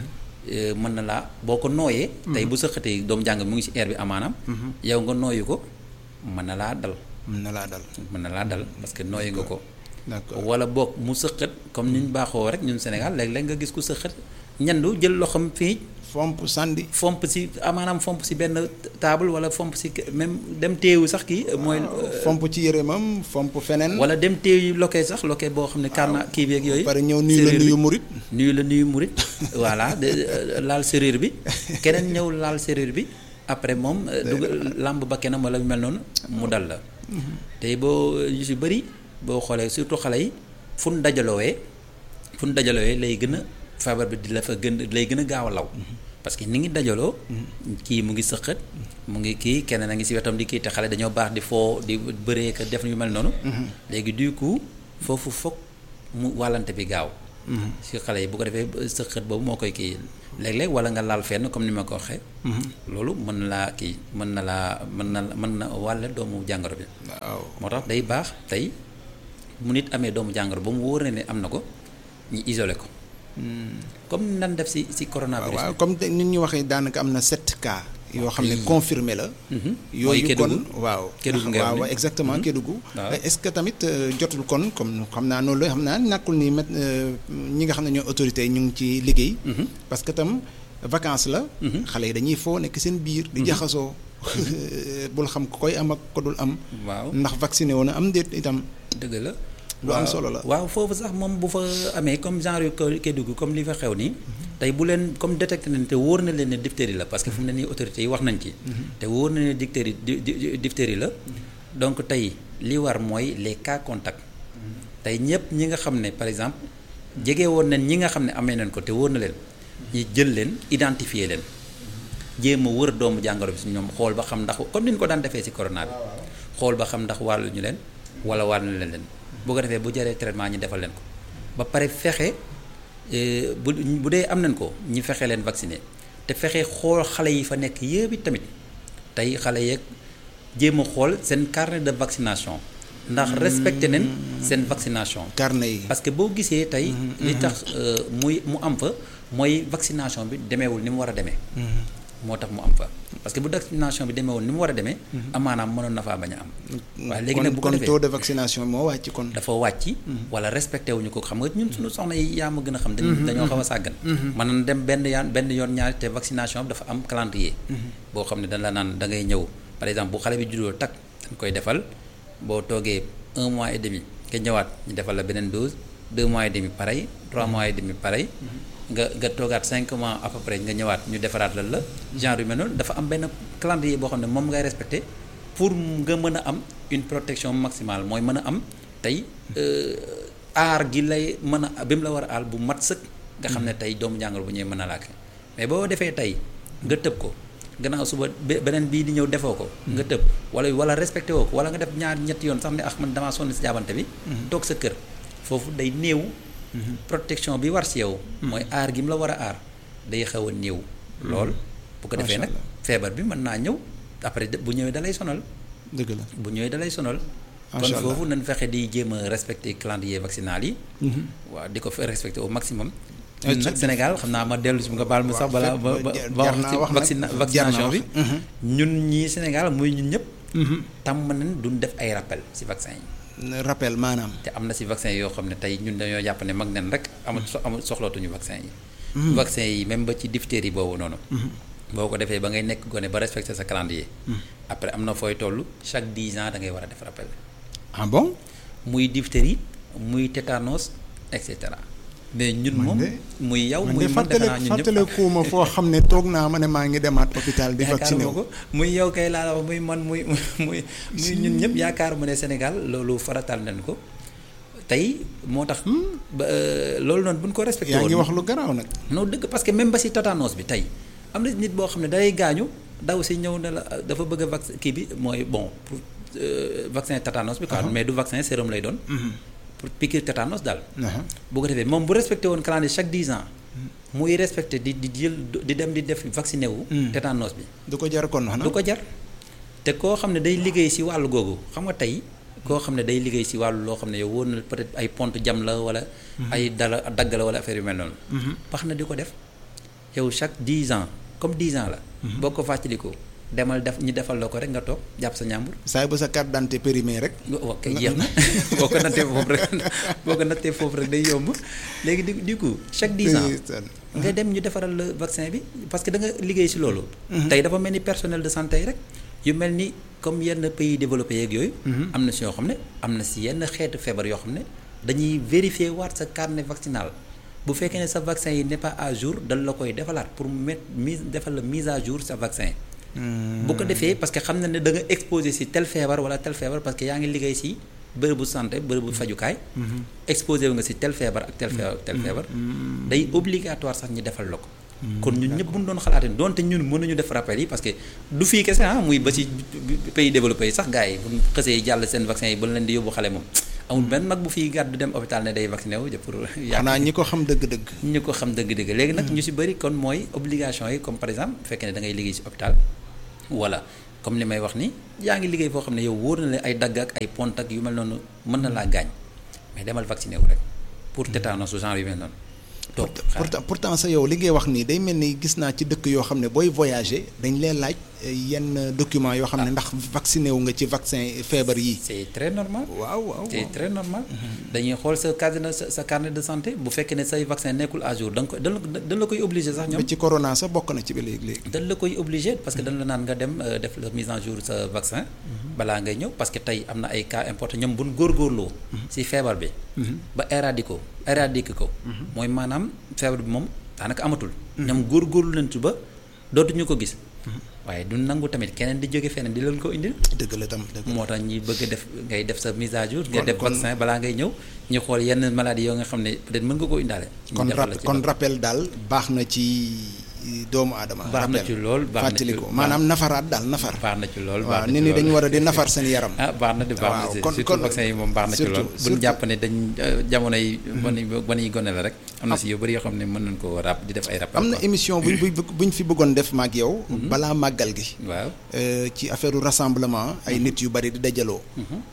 mën na laa boo ko nooyee. tey bu sëqatee doomu jàngoro mu ngi si air bi amaanaam. yow nga nooyu ko mën na laa dal. mën na laa dal mën na laa dal parce que nooyu nga ko. d'accord wala boog mu sëqat comme ni ñu baaxoo rek ñun Sénégal léeg-léeg nga gis ku sëqat ñandu jël loxoom fii. fomp sànni. fomp si maanaam fomp si benn table wala fomp si même dem téewu sax kii mooy. fomp ci yërëmam fomp feneen. wala dem téewu loke sax loke boo xam ne karna kii beeg yooyu. pare ñëw nuyu la nuyu murit. nuyu la nuyu murit voilà laal serrure bi keneen ñëw laal serrure bi après moom. dugg làmb ba kenam wala mel noonu mu dal la. tey boo yu si bëri boo xoolee surtout xale yi fu nu dajaloowee fu nu dajaloowee lay gën a. feebar bi di la fa gën lay gën a gaaw a law parce que ni ngi dajaloo kii mu ngi sëqat mu ngi kii keneen a ngi si wetam di kii te xale dañoo baax di foo di bëree ka def yu mel noonu léegi du coup foofu foog mu wàllante bi gaaw si xale yi bu ko defee sëqat boobu moo koy kii léeg-léeg wala nga laal fenn comme ni ma ko waxee loolu mën na laa kii mën na laa mën na mën na wàlle doomu jàngoro bi waaw moo tax day baax tey mu nit amee doomu jàngoro ba mu wóor ne am na ko ñu isolé ko comme nan def si si coronavirus waaw comme nit ñu waxee daanaka am na sept cas yoo xam ne confirmé la yooyu kon waaw waaw exactement Kédougou est-ce que tamit jotul kon comme xam naa noonu la xam naa nàkkul ni met ñi nga xam ne ñoo autorités yi ñu ngi ci liggéey parce que tam vacances la xale yi dañuy foo nekk seen biir di jaxasoo bul xam ko koy am ak ko dul am waaw ndax vacciné woon am déet itam dëgg la lu am solo la waaw foofu sax moom bu fa amee comme genre yu Kédougou comme li fa xew nii tey bu leen comme détecté nañ te wóor na leen ne diphtérie la parce que fu mu ne nii autorités yi wax nañ ci te wóor na ne diphtérie diphtérie la donc tey li war mooy les cas contacts tey ñëpp ñi nga xam ne par exemple jege woon nañ ñi nga xam ne amee nañ ko te wóor na leen ñi jël leen identifier leen jéem a wër doomu jàngoro bi si ñoom xool ba xam ndax comme ni ñu ko daan defee si corona bi xool ba xam ndax wàllu ñu leen wala wàllu leen leen bu ko defee bu jëree traitement ñi defal leen ko ba pare fexe bu bu dee am nañ ko ñi fexe leen vacciner te fexe xool xale yi fa nekk yëpp tamit tey xale yeeg jéem a xool seen carnet de vaccination ndax respecté nañ seen vaccination carnet yi parce que boo gisee tey li tax muy mu am fa mooy vaccination bi demeewul ni mu war a demee moo tax mu am fa parce que bu vaccination bi demeewul ni mu war a demee amaanaam mënoon na faa bañ a am waaye léegi nag bu ko kon defee taux de vaccination moo wàcc kon dafa wàcc wala respecté wuñu ko xam nga ñun suñu soxna yi yaa ma gën a xam dañ dañoo xaw a sàggan mën na dem benn yaan benn yoon ñaari te vaccination bi dafa am calendrier boo xam ne dañ la naan da ngay ñëw par exemple bu xale bi juddoo tak dañ koy defal boo toogee un mois et demi nga ñëwaat ñu defal la beneen dose deux mois et demi pareil trois mois et demi pareil nga nga toogaat cinq mois à peu près nga ñëwaat ñu defaraat la la genre yu mel noonu dafa am benn calendrier boo xam ne moom ngay respecté pour nga mën a am une protection maximale mooy mën a am tey aar gi lay mën a bi mu la war a aal bu mat sëkk nga xam ne tey doomu jàngoro bu ñëwee mën a làkk mais boo defee tey nga tëb ko gannaaw suba beneen bii di ñëw defoo ko nga tëb wala wala respecté woo ko wala nga def ñaar ñetti yoon sax ne ah man damaa sonn si jaabante bi toog sa kër foofu day néew protection bi war si yow mooy aar gi mu la war a aar day xaw a néew lool bu ko defee nag feebar bi mën naa ñëw après bu ñëwee dalay sonal dëgg la bu ñëwee dalay sonal kon foofu nañ fexe di jéem a respecté calendrier vaccinal yi waaw di ko fa respecté au maximum ñun nag Sénégal xam naa ma dellu si nga baal ma sax balaa ba ba wax ci vaccina vaccination bi ñun ñii Sénégal muy ñun ñëpp tàmm nañ duñ def ay rappel si vaccin yi rappel maanaam te am na si vaccin yoo xam ne tey ñun dañoo jàpp ne mag nen rek amul amul soxlootuñu vaccin yi vaccin yi même ba ci diphtérie boobu noonu boo ko defee ba ngay nekk gone ba respecté sa calendrier après am na fooy toll chaque dix ans da ngay war a def rappel ah bon muy diphtérie muy tétanos et cetera mais ñun moom muy yow muy man defe naa ñun ñëpp fàttalekuuma foo xam ne toog naa ma ne maa ngi demaat hôpital di vacciné wu ko muy yow kay laa la wax muy man muy muy muy ñun ñëpp yaakaar mu ne Sénégal loolu faratal nañ ko tey moo tax ba loolu noonu bu ñu ko respecté yaa ngi wax lu garaaw nag non dëgg parce que même ba si tétanos bi tey am na nit boo xam ne day gaañu daw si ñëw ne la dafa bëgg a vac kii bi mooy bon pour vaccin tétanos bi quoi mais du vaccin sérum lay doon pour piqûre tétanos daal bu ko defee moom bu respecté woon calendrier chaque dix ans muy respecté di di jël di dem di def vacciné wu tétanos bi du ko jar kon du ko jar te koo xam ne day liggéey si wàllu googu xam nga tey koo xam ne day liggéey si wàllu loo xam ne yow wóor na peut-être ay pont jam la wala ay dala dagg la wala affaire yu mel noonu wax na di ko def yow chaque dix ans comme dix ans la boo ko fàttalikoo demal def ñu defal la ko rek nga toog jàpp sa ñàmbur saay ba sa carte d'identité périmée rek ok jeex na boo ko nattee foofu rek boo ko nattee foofu rek day yomb léegi du du coup chaque dix ans nga dem ñu defaral la vaccin bi parce que da nga liggéey si loolu tey dafa mel ni personnel de santé yi rek yu mel ni comme yenn pays développé yeeg yooyu am na si yoo xam ne am na si yenn xeetu feebar yoo xam ne dañuy vérifier waat sa carnet vaccinal bu fekkee ne sa vaccin yi n'est pas à jour dal la koy defalaat pour mettre mise defal la mise à jour sa vaccin bu ko defee parce que xam na ne da nga exposé si tel feebar wala tel feebar parce que yaa ngi liggéey si bërëbu santé bërëbu fajukaay exposé wu nga si tel feebar ak tel feebar ak tel feebar day obligatoire sax ñu defal la ko kon ñun ñëpp bu ñu doon xalaatee doonte ñun mënuñu def rappel yi parce que du fii kese ah muy ba ci pays développé yi sax gars yi bu ñu xësee jàll seen vaccin yi ba leen di yóbbu xale moom amul benn mag bu fiy gàddu dem hôpital ne day vacciné wu pour. xanaa ñi ko xam dëgg-dëgg. ñi ko xam dëgg-dëgg léegi nag ñu si bëri kon mooy obligation yi comme par exemple bu fekkee ne da ngay liggéey si hôpital wala comme li may wax ni yaa ngi liggéey foo xam ne yow wóor na la ay dagg ak ay pont ak yu mel noonu mën na laa gaañ mais demal vacciné wu rek pour tétanos genre yu mel noonu. toog pourtant pourtant sa yow li ngay wax nii day mel ni gis naa ci dëkk yoo xam ne booy voyager dañ leen laaj yenn document yoo xam ne ndax vacciné wu nga ci vaccin feebar yi. c'est très normal. waaw waaw c'est très normal. dañuy xool sa carnet sa sa carnet de santé bu fekkee ne say vaccin nekkul à jour da nga ko dañ la koy obligé sax ñoom. ba ci corona sax bokk na ci ba léegi léegi. dañ la koy obligé parce que dañ la naan nga dem def la mise en jour sa vaccin. balaa ngay ñëw parce que tey am na ay cas important ñoom bu ñu góorgóorloo. si feebar bi. ba éradiquer ko éradiquer ko. mooy maanaam feebar bi moom daanaka amatul. ñoom góorgóorlu nañ ci ba dootuñu ko gis. waaye du nangu tamit keneen di jóge feneen di leen ko indil. dëgg la tam dëgg moo tax ñi bëgg def ngay def sa mise à jour. nga def vaccin balaa ngay ñëw ñu xool yenn maladie yoo nga xam ne peut-être mën nga koo indaale. kon kon rappel daal baax na ci doomu aadama. baax na ci lool baax na ci fàttaliku maanaam nafaraat daal nafar. baax na ci lool waaw nit ñi dañu war a di nafar seen yaram. ah baax na di baax na ci surtout vaccin yi moom baax na ci lool bu ñu jàpp ne dañ jamono yi ban ban yi gone la rek am na si yu bëri yoo xam ne mën nañ ko rap di def ay rap am na émission buñ buñ fi bëggoon def maag yow balaa màggal gi waaw ci affaire rassemblement ay nit yu bëri di dajaloo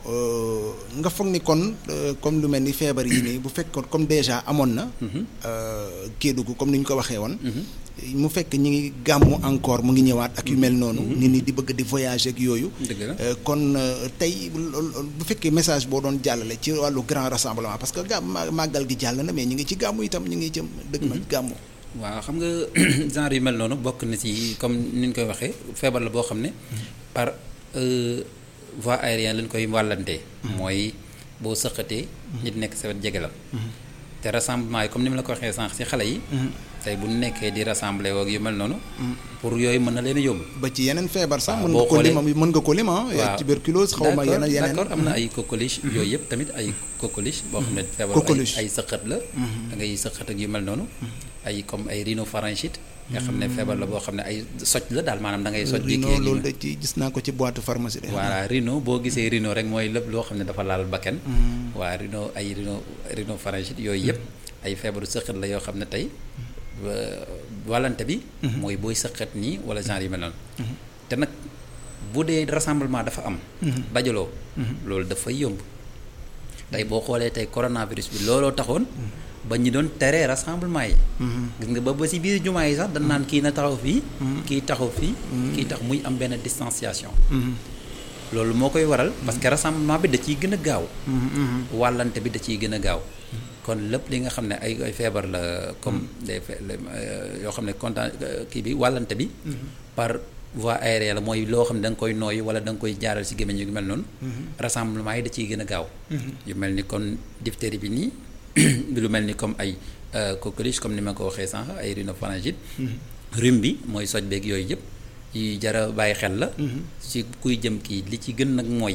nga foog ni kon comme lu mel ni feebar yi nii bu fekkoon comme déjà amoon na Kédougou comme ni ñu ko waxee woon mu fekk ñi ngi gàmmu encore mu ngi ñëwaat ak yu mel noonu nit ñi di bëgg di voyager ak yooyu kon tey bu fekkee message boo doon jàllale ci wàllu grand rassemblement parce que gàmm màggal gi jàll na mais ñu ngi ci gàmmu itam ñu ngi jëm dëgg na gàmmu waaw xam nga genre yu mel noonu bokk na ci comme ni ñu koy waxee feebar la boo xam ne par voie aérienne lañ koy wàllantee mooy boo sëqatee nit nekk sa wet jege la te rassemblement yi comme ni ma la ko waxee sànq ci xale yi tey bu nekkee di rassembler woog yu mel noonu pour yooyu mën na leen a yóbbu ba ci yeneen feebar sax mën nga ko lim mën nga ko lim ah tuberculose xaw ma yeneen yeneen d'accord am na ay coqueluche yooyu yëpp tamit ay coqueluche boo xam ne feebar ay sëqat la da ngay sëqat ak yu mel noonu ay comme ay rhinopharyngite nga xam ne feebar la boo xam ne ay soj la daal maanaam da ngay soj rhino loolu da ci gis naa ko ci boîte pharmacie de voilà rhino boo gisee rhino rek mooy lépp loo xam ne dafa laal bakken waa rhino ay rhino rhinopharyngite yooyu yëpp ay feebaru sëqat la yoo xam ne tey wàllante bi mooy booy sëqat nii wala genre yu mel noonu te nag bu dee rassemblement dafa am dajaloo loolu dafay yomb tey boo xoolee tey coronavirus bi looloo taxoon ba ñu doon tere rassemblement yi gis nga ba ba si biir jumaa yi sax dañ naan kii na taxaw fii kii taxaw fii kii tax muy am benn distanciation loolu moo koy waral parce que rassemblement bi da ciy gën a gaaw wàllante bi da ciy gën a gaaw kon lépp li nga xam ne ay ay feebar la comme des yoo xam ne content kii bi wàllante bi par voie aérienne la mooy loo xam ne da nga koy nooyi wala da nga koy jaaral si gémmiñ yu mel noonu rassemblement yi da ciy gën a gaaw yu mel ni kon diphtérie bi nii lu mel ni comme ay coqueluche comme ni ma ko waxee sànq ay rhinopharyngite rhume bi mooy soj beeg yooyu yëpp yi jara bàyyi xel la si kuy jëm kii li ci gën nag mooy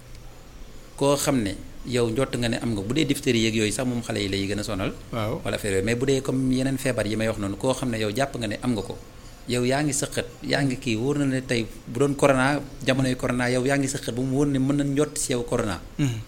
koo xam ne yow njott nga ne am nga bu dee diphtérie yeeg yooyu sax moom xale yi lay gën a sonal waaw wala affaire yooyu mais bu dee comme yeneen feebar yi may wax noonu koo xam ne yow jàpp nga ne am nga ko yow yaa ngi sëqat yaa ngi kii wóor na ne tey bu doon corona jamonoy corona yow yaa ngi sëqat bu mu wóor ne mën na njott si yow corona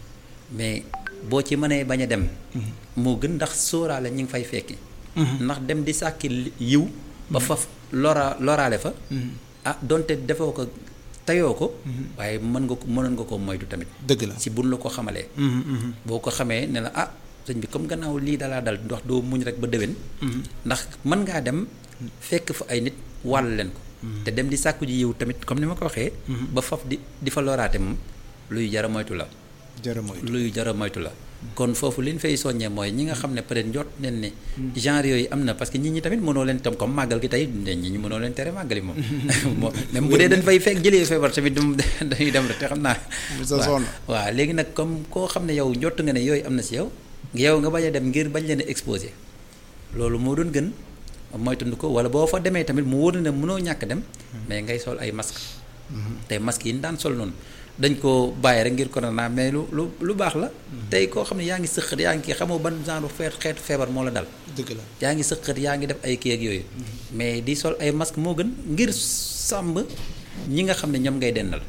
mais boo ci mënee bañ a dem moo gën ndax sóoraale ñi ngi fay fekki ndax dem di sàkki yiw ba faf lora loraale fa ah donte defoo ko tayoo ko waaye mën nga ko mënoon nga ko moytu tamit dëgg la si buñ la ko xamalee boo ko xamee ne la ah sëñ bi comme gannaaw lii dalaa dal ndox doo muñ rek ba déwén ndax mën ngaa dem fekk fa ay nit wàll leen ko te dem di sàkku ji yiw tamit comme ni ma ko waxee ba faf di di fa loraate moom luy jara moytu la jara moytu luy jara moytu la kon foofu li ñu fay soññee mooy ñi nga xam ne peut être njot nen ne genre yooyu am na parce que nit ñi tamit mënoo leen tam comme màggal gi tey nit ñi mënoo leen tere màggali moom même bu dee dañ fay fekk jëlee feebar tamit dañuy dem rek te xam naa waaw waaw léegi nag comme koo xam ne yow njott nga ne yooyu am na si yow yow nga bañ a dem ngir bañ leen a exposé loolu moo doon gën moytandu ko wala boo fa demee tamit mu wóor ne mënoo ñàkk dem mais ngay sol ay masque tey masque yi ñu daan sol noonu dañ ko bàyyi rek ngir corona mais lu lu lu baax la tey koo xam ne yaa ngi sëqat yaa ngi kii xamoo ban genre feet xeetu feebar moo la dal dëgg la yaa ngi sëqat yaa ngi def ay kii ak yooyu mais di sol ay masque moo gën ngir sàmm ñi nga xam ne ñoom ngay dendal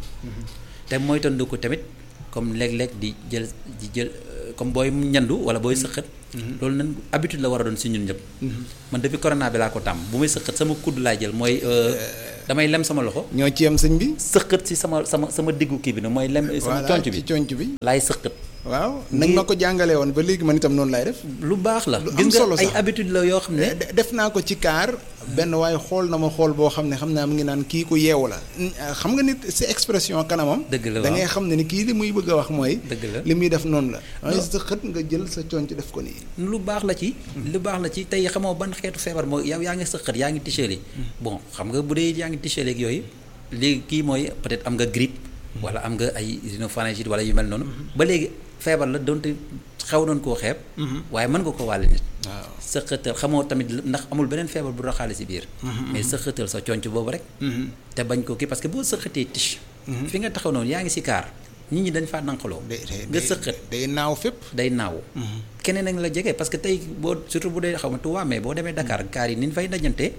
te moytandu ko tamit comme léeg-léeg di jël di jël comme booy ñandu wala booy sëqat loolu nan habitude la war a doon si ñun ñëpp man depuis corona bi laa ko tàmm bu may sëqat sama kudd laay jël mooy damay lem sama loxo. ñoo ci yem sëñ bi. sëqët si sama sama sama diggu kii bi nag mooy lem. sama conc bi ci conc bi. laay sëqët. waaw nañ ma ko jàngalee woon ba léegi man itam noonu laay def. lu baax la lu gis am solo nga ay sax habitude la yoo xam ne. def naa ko ci kaar benn waaye xool na ma xool boo xam ne xam naa mu ngi naan kii ku yeewu la. xam nga nit si expression kanamam. dëgg la da ngay xam ne ni kii li muy bëgg a wax mooy. dëgg la li muy def noonu la. waaye sa xët nga jël sa conc def ko nii. lu baax la ci. lu baax la ci tey xamoo ban xeetu feebar moo yow yaa ngi sëqët yaa ngi ticheel yi. bon xam nga bu dee yaa ngi ticheel ak yooyu léegi kii mooy peut-être am nga grippe. wala am nga ay rhinopharyngite wala yu mel noonu. ba léegi feebar la donte xaw nañ koo xeeb. waaye mën nga ko wàll nit. waaw sëqëtal xamoo tamit ndax amul beneen feebar bu raxaale si biir. mais sëqëtal sa conc boobu rek. te bañ ko kii parce que boo sëqatee tige. fi nga taxaw noonu yaa ngi si kaar nit ñi dañ faa nanqaloo. day nga sëqat day naaw fépp. day naaw. keneen a ngi la jege parce que tey boo surtout bu dee xaw ma Tuubaa mais boo demee Dakar kaar yi ni ñu fay dajante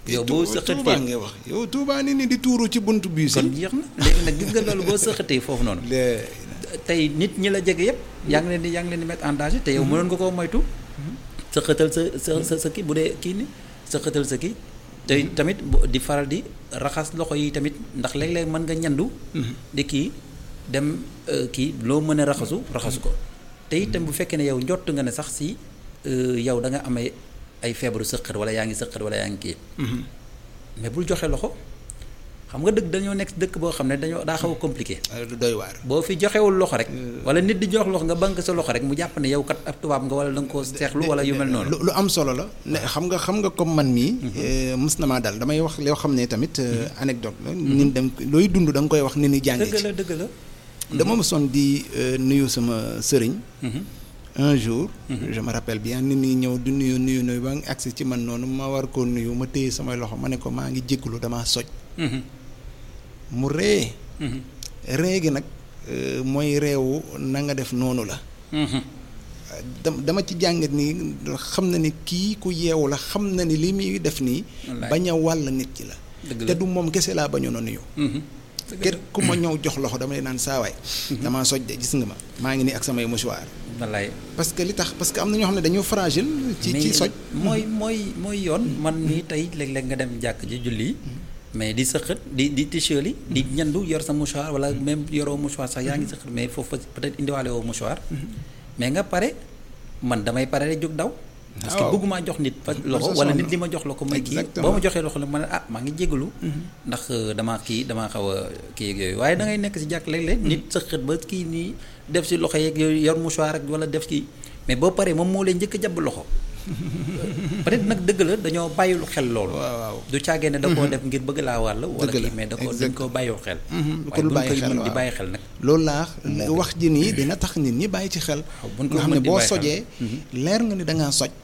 yow boo sëqatee Touba nga wax yow Touba ni ni di tuuru ci buntu bii si kon jeex na léegi nag gis nga loolu boo sëqatee foofu noonu tey nit ñi la jege yëpp yaa ngi leen di yaa ngi leen di mettre en danger te yow mënoon nga koo moytu sëqatal sa sa sa sa kii bu dee kii ni sëqatal sa kii te tamit di faral di raxas loxo yi tamit ndax léeg-léeg mën nga ñandu di kii dem kii loo mën a raxasu raxasu ko te itam bu fekkee ne yow njott nga ne sax si yow da nga amee ay feebaru sëqat wala yaa ngi sëqat wala yaa ngi kii mais bul joxe loxo xam nga dëkk dañoo nekk dëkk boo xam ne dañoo daa xaw a compliqué du doy waar boo fi joxewul loxo rek wala nit di jox loxo nga bank sa loxo rek mu jàpp ne yow kat ab tubaab nga wala da nga koo seexlu wala yu mel noonu lu am solo la ne xam nga xam nga comme man mii mës na maa dal damay wax loo xam ne tamit anecdote la ñun dem looy dund da nga koy wax ni ni jàngee dëgg la dëgg la dama mosoon di nuyu sama sëriñ un jour je me rappelle bien nit ñi ñëw di nuyu nuyu nuyu ba nga agsi ci man noonu ma war koo nuyu ma téye samay loxo ma ne ko maa ngi jégalu damaa soj mu ree ree gi nag mooy reewu na nga def noonu la dama ci jàngat ni xam na ni kii ku yeewu la xam na ni li muy def nii bañ a wàll nit ki la te du moom kese laa bañoon a nuyu kër ku ma ñëw jox loxo dama lay naan saawaay damaa soj de gis nga ma maa ngi nii ak samay mouchoir wallaay parce que li tax parce que am na ñoo xam ne dañoo fragile ci ci soj mooy mooy mooy yoon man nii tey léeg-léeg nga dem jàkk ji julli mais di sëqat di di t-shirt yi di ñandu yor sa mouchoir wala même yoroo mouchoir sax yaa ngi sëqat mais foofu peut-être indiwaale woo mouchoir mais nga pare man damay pare rek jóg daw parce que bëgguma jox nit fa loxo wala nit li ma jox la ko may kii boo ma joxee loxo la ma ne ah maa ngi jégalu ndax damaa kii damaa xaw a kii ak yooyu waaye da ngay nekk si jàkk léeg-léeg nit sëqat ba kii nii def si loxo yeeg yooyu yor mouchoir rek wala def kii mais boo paree moom moo leen njëkk a jàpp loxo peut-être nag dëgg la dañoo bàyyilu xel loolu. waaw du caagee ne da koo def ngir bëgg laa wàll. wala kii mais da koo dañ koo bàyyiwul xel. ko lu bàyyi xel waaye buñ koy mën di bàyyi xel nag. loolu laa wax ji nii dina tax nit ñi bàyyi ci xel. nga xam ne boo sojee. leer nga ni da ngaa soj.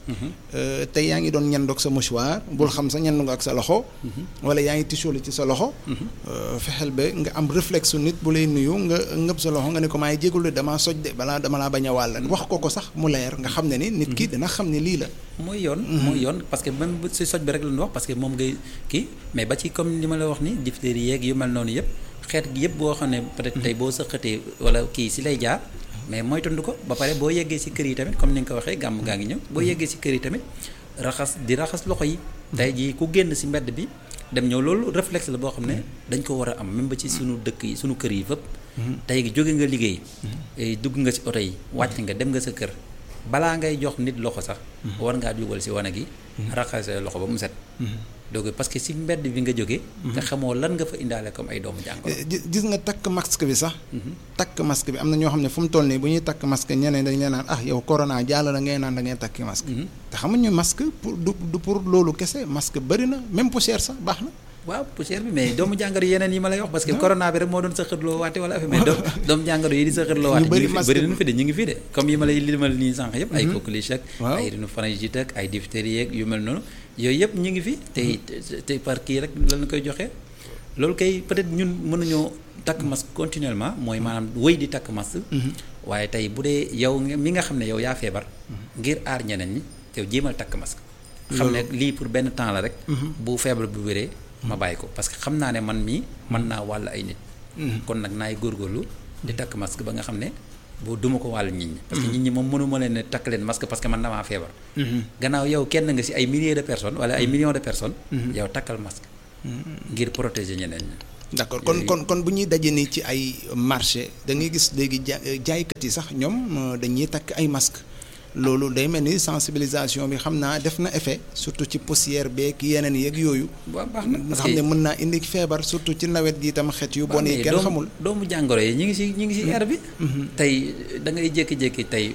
te yaa ngi doon ñandoog sa mouchoir bul xam sa ñandu nga ak sa loxo. wala yaa ngi tisooli ci sa loxo. fexeel ba nga am réflexe su nit bu lay nuyu nga ngëb sa loxo nga ne ko maay jégalu damaa soj de balaa dama laa bañ a wàll wax ko ko sax mu leer nga xam ne ni nit ki dina xam ne lii la mooy yoon mooy yoon parce que même si soj bi rek la ñu wax parce que moom ngay kii mais ba ci comme li ma la wax ni diphtérie yeeg yu mel noonu yëpp xeet gi yëpp boo xam ne peut-être tey boo sëqatee wala kii si lay jaar mais mooy tund ko ba pare boo yeggee si kër yi tamit comme ni nga ko waxee gàmm gaa ngi ñëw boo yeggee si kër yi tamit raxas di raxas loxo yi tey jii ku génn si mbedd bi dem ñëw loolu réflexe la boo xam ne dañ ko war a am même ba ci sunu dëkk yi sunu kër yi fépp tey gi jóge nga liggéey dugg nga si oto yi wàcc nga dem nga sa kër balaa ngay jox nit loxo sax war ngaa dugal si wana gi raxas loxo ba mu set donc parce que si mbedd bi nga jógee nga xamoo lan nga fa indaale comme ay doomu jàngoro gis nga takk masque bi sax takk masque bi am na ñoo xam ne fu mu toll nii bu ñuy takk masque ñeneen dañ leen naan ah yow corona jàll na ngay naan da ngay takki masque te xamuñu masque pour du pour loolu kese masque bëri na même poussière sax baax na waaw poussière bi mais doomu jàngoro yeneen yi ma lay wax parce que corona bi rek moo doon sëqatloo waate wala affaire mais doomu jàngoro yi di sëqatloo waate bëri nañu fi de ñu ngi fi de comme yi ma lay limal nii sànq yëpp ay coqueluche ak ay rhinopharyngite ak ay diphtérie yeeg yu mel noonu yooyu yëpp ñu ngi fi te te par kii rek lañu koy joxe loolu kay peut-être ñun mënuñoo takk masque continuellement mooy maanaam wëy di takk masque waaye tey bu dee yow mi nga xam ne yow yaa feebar ngir aar ñeneen ñi yow jéemal takk masque xam ne lii pour benn temps la rek bu feebar bu wéree ma bàyyi ko parce que xam naa ne man mii mën naa wàll ay nit kon nag naay góorgóorlu di takk masque ba nga xam ne boo duma ko wàll nit ñi parce que nit ñi moom mënuma leen ne takk leen masque parce que man damaa feebar gannaaw yow kenn nga ci ay milliers de personnes wala ay millions de personnes yow takkal masque ngir protéger ñeneen ñi d'accord kon kon kon bu ñuy daje nii ci ay marché da ngay gis léegi jaaykat yi sax ñoom dañuy takk ay masque loolu day mel ni sensibilisation bi xam naa def na effet surtout ci poussière beeg yeneen yeeg yooyu. waaw baax na nga xam ne mën naa indi feebar surtout ci nawet gi itam xeet yu bon yi kenn xamul. doomu jàngoro yi ñu ngi si ñu ngi si air bi. tey da ngay jékki-jékki tey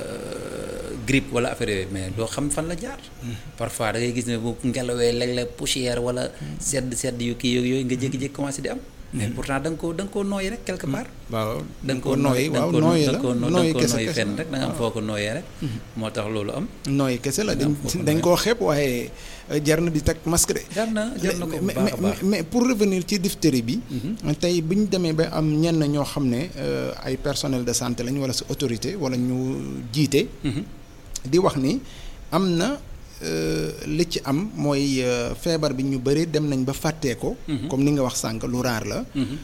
grippe wala affaire yooyu mais doo xam fan la jaar. parfois da ngay gis ne bu ngelawee léeg-léeg poussière wala sedd sedd yu kii yooyu nga jékki-jékki commencé di am. mais pourtant da nga koo da nga koo nooyi rek quelque part. waaw da nga koo nooyi waaw nooyi la nooyi kese nooyi fenn rek da nga am foo ko nooyee rek. moo tax loolu am. nooyi kese la dañ dañ koo xeeb waaye jar na di teg masque de. jar na jar na ko bu baax a baax mais pour revenir ci diphtérie bi. tey bu ñu demee ba am ñenn ñoo xam ne ay personnel de santé lañ wala sa autorité wala ñu jiite. di wax ni am na li ci am mooy feebar bi ñu bëri dem nañ ba fàttee ko. comme ni nga wax sànq lu raar la.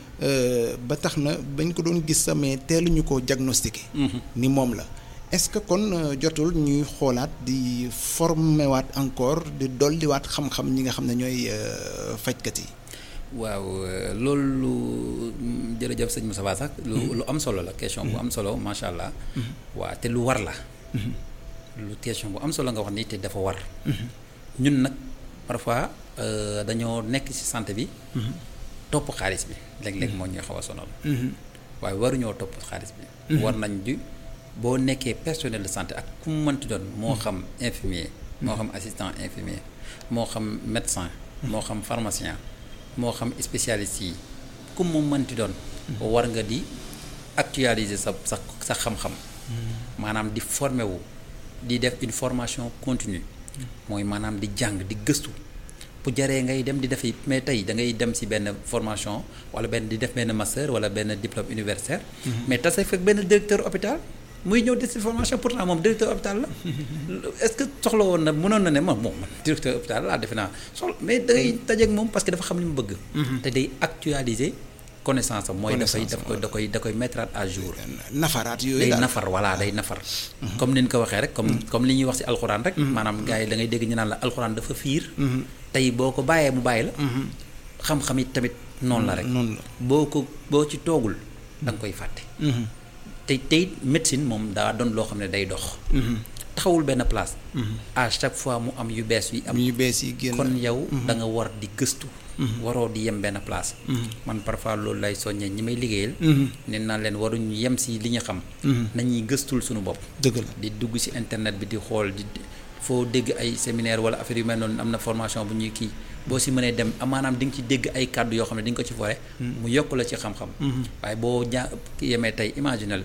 ba tax na bañ ko doon gis sa mais teeluñu ko diagnostiqué. ni moom la est-ce que kon jotul ñuy xoolaat di former waat encore di dolliwaat xam-xam ñi nga xam ne ñooy fajkat yi. waaw loolu jërëjëf sëñ Moussa Ba sax lu lu am solo la question bu am solo macha allah. waa te lu war la. lu question bu am solo nga wax ni te dafa war. ñun nag parfois dañoo nekk ci santé bi. topp xaalis bi léeg-léeg moo ñuy xaw a sonal. waaye waruñoo topp xaalis bi. war nañ di boo nekkee personnel de santé ak ku mu mënti doon moo xam infirmier. moo xam assistant infirmier moo xam médecin. moo xam pharmacien. moo xam spécialiste yi ku mu mënti doon. war nga di actualiser sa sa sa xam-xam. maanaam di former wu di def une formation continue mooy maanaam di jàng di gëstu bu jaree ngay dem di defi mais tey da ngay dem ci benn formation walla benn di def benn master walla benn diplôme universitaire. mais tase fekk benn directeur hôpital. muy ñëw def ci formation pourtant moom directeur hôpital la est-ce que soxla woon na mënoon na ne moom moom directeur hôpital laa defe naa soxla mais da ngay dajeeg moom parce que dafa xam li mu bëgg. te day actualiser connaissance am. mooy dafay daf koy da koy da koy mettre à jour. nafaraat yooyu day nafar voilà day nafar. comme ni ñu ko waxee rek comme comme li ñuy wax ci alxuraan rek. maanaam gars yi da ngay dégg ñu naan la alxuraan dafa fiir. tey boo ko bàyyee mu bàyyi la. xam-xam it tamit noonu la rek. noonu la boo ko boo ci toogul da nga koy fàtte. te tey médecine moom daa doon loo xam ne day dox. taxawul benn place. à chaque fois mu am yu bees yi am. yu bees yi génn kon yow da nga war di gëstu. waroo di yem benn place. man parfois loolu lay soññee ñi may liggéeyal. nee naa leen waruñu yem si li ñu xam. nañuy gëstul suñu bopp. dëgg la di dugg si internet bi di xool di foo dégg ay séminaire wala affaire yu mel noonu am na formation bu ñuy kii boo si mënee dem maanaam di nga ci dégg ay kàddu yoo xam ne di nga ko ci fore mu yokk la ci xam-xam. waaye boo ja yemee tey imaginal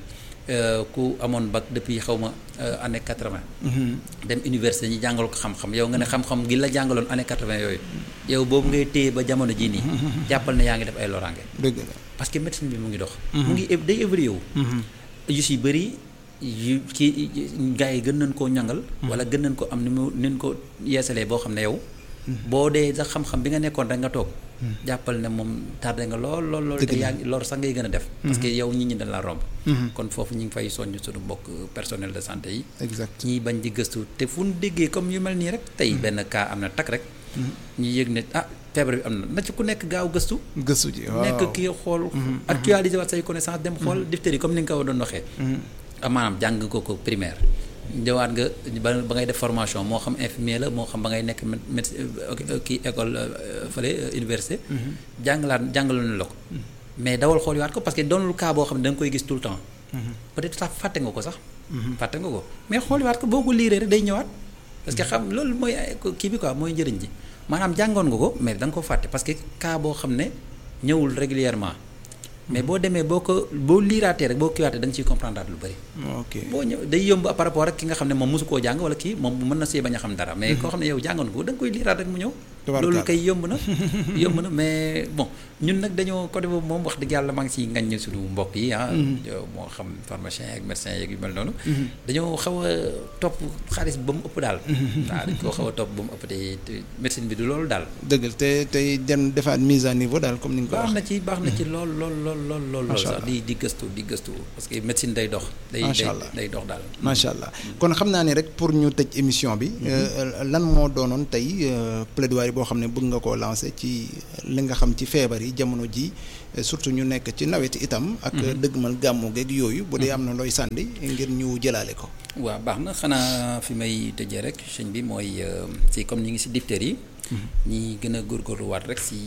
ku amoon bac depuis xaw ma année quatre-vingt. dem université ñu jàngal ko xam-xam yow nga ne xam-xam gi la jàngaloon année quatre-vingt yooyu. yow boobu ngay téye ba jamono jii nii. jàppal ne yaa ngi def ay loraange. dëgg la parce que médecine bi mu ngi dox. mu ngi day évolué wu. yu si bëri yu kii gars yi gën nañ koo ñangal. wala gën nañ ko am ni mu ni ko yeesalee boo xam ne yow. boo dee sax xam-xam bi nga nekkoon rek nga toog. jàppal ne moom tardé nga lool lool lool. te yaa ngi lor sax ngay gën a def. parce que yow nit ñi dañ la romb. kon foofu ñu ngi fay soññ suñu mbokk personnel de santé yi. exact ñiy bañ di gëstu te fu ñu déggee comme yu mel nii rek. tey benn cas am na takk rek. ñu yëg ne ah feebar bi am na na ci ku nekk gaaw gëstu. gëstu ji waaw nekk kii xool. actualiser waat say connaissance dem xool diphtérie comme ni nga ko doon waxee. maanaam jàng ko ko primaire. ñëwaat nga ba ba ngay def formation moo xam infirmier la moo xam ba ngay nekk médecin kii école fële université. jàngalaat jàngaloon la ko. mais dawal xool waat ko parce que doonul cas boo xam ne da nga koy gis tout le temps. peut-être sax fàtte nga ko sax. fàtte nga ko mais xool waat ko boo ko liiree rek day ñëwaat. parce que xam loolu mooy kii bi quoi mooy njëriñ ji maanaam jàngoon nga ko mais da nga ko fàtte parce que cas boo xam ne ñëwul régulièrement mais boo demee boo ko boo liiraatee rek boo kiiwaatee da nga ciy comprendre lu bëri. ok boo ñëw day yomb par rapport ak ki nga xam ne moom mosu koo jàng wala kii moom mën na see bañ a xam dara. mais koo xam ne yow jàngoon ko da nga koy liiraat rek mu ñëw. loolu kay yomb na yomb na mais bon ñun nag dañoo côté boobu moom wax dëgg yàlla maa ngi siy ngañ suñu mbokk yi ah. moo xam pharmacien ak médecin yeeg yu mel noonu. dañoo xaw a topp xaalis ba mu ëpp daal. waaw dañ koo xaw a topp ba mu ëpp te médecine bi du loolu daal. dëgg te tey dem defaat mise à niveau daal comme ni nga ko baax na ci baax na ci lool lool lool lool lool lool sax di di gëstu di gëstu parce que médecine day dox. day day dox daal. macha allah kon xam naa ne rek pour ñu tëj émission bi. lan moo doonoon tey plaidoyer boo xam ne bëgg nga koo lancer ci li nga xam ci feebar yi jamono ji surtout ñu nekk ci nawet itam. ak dëggmal gàmmu geeg yooyu. bu dee am na looy sànni ngir ñu jëlaale ko. waaw baax na xanaa fi may tëjee rek sëñ bi mooy ci comme ñu ngi si diphtérie yi. ñi gën a góorgóorluwaat rek si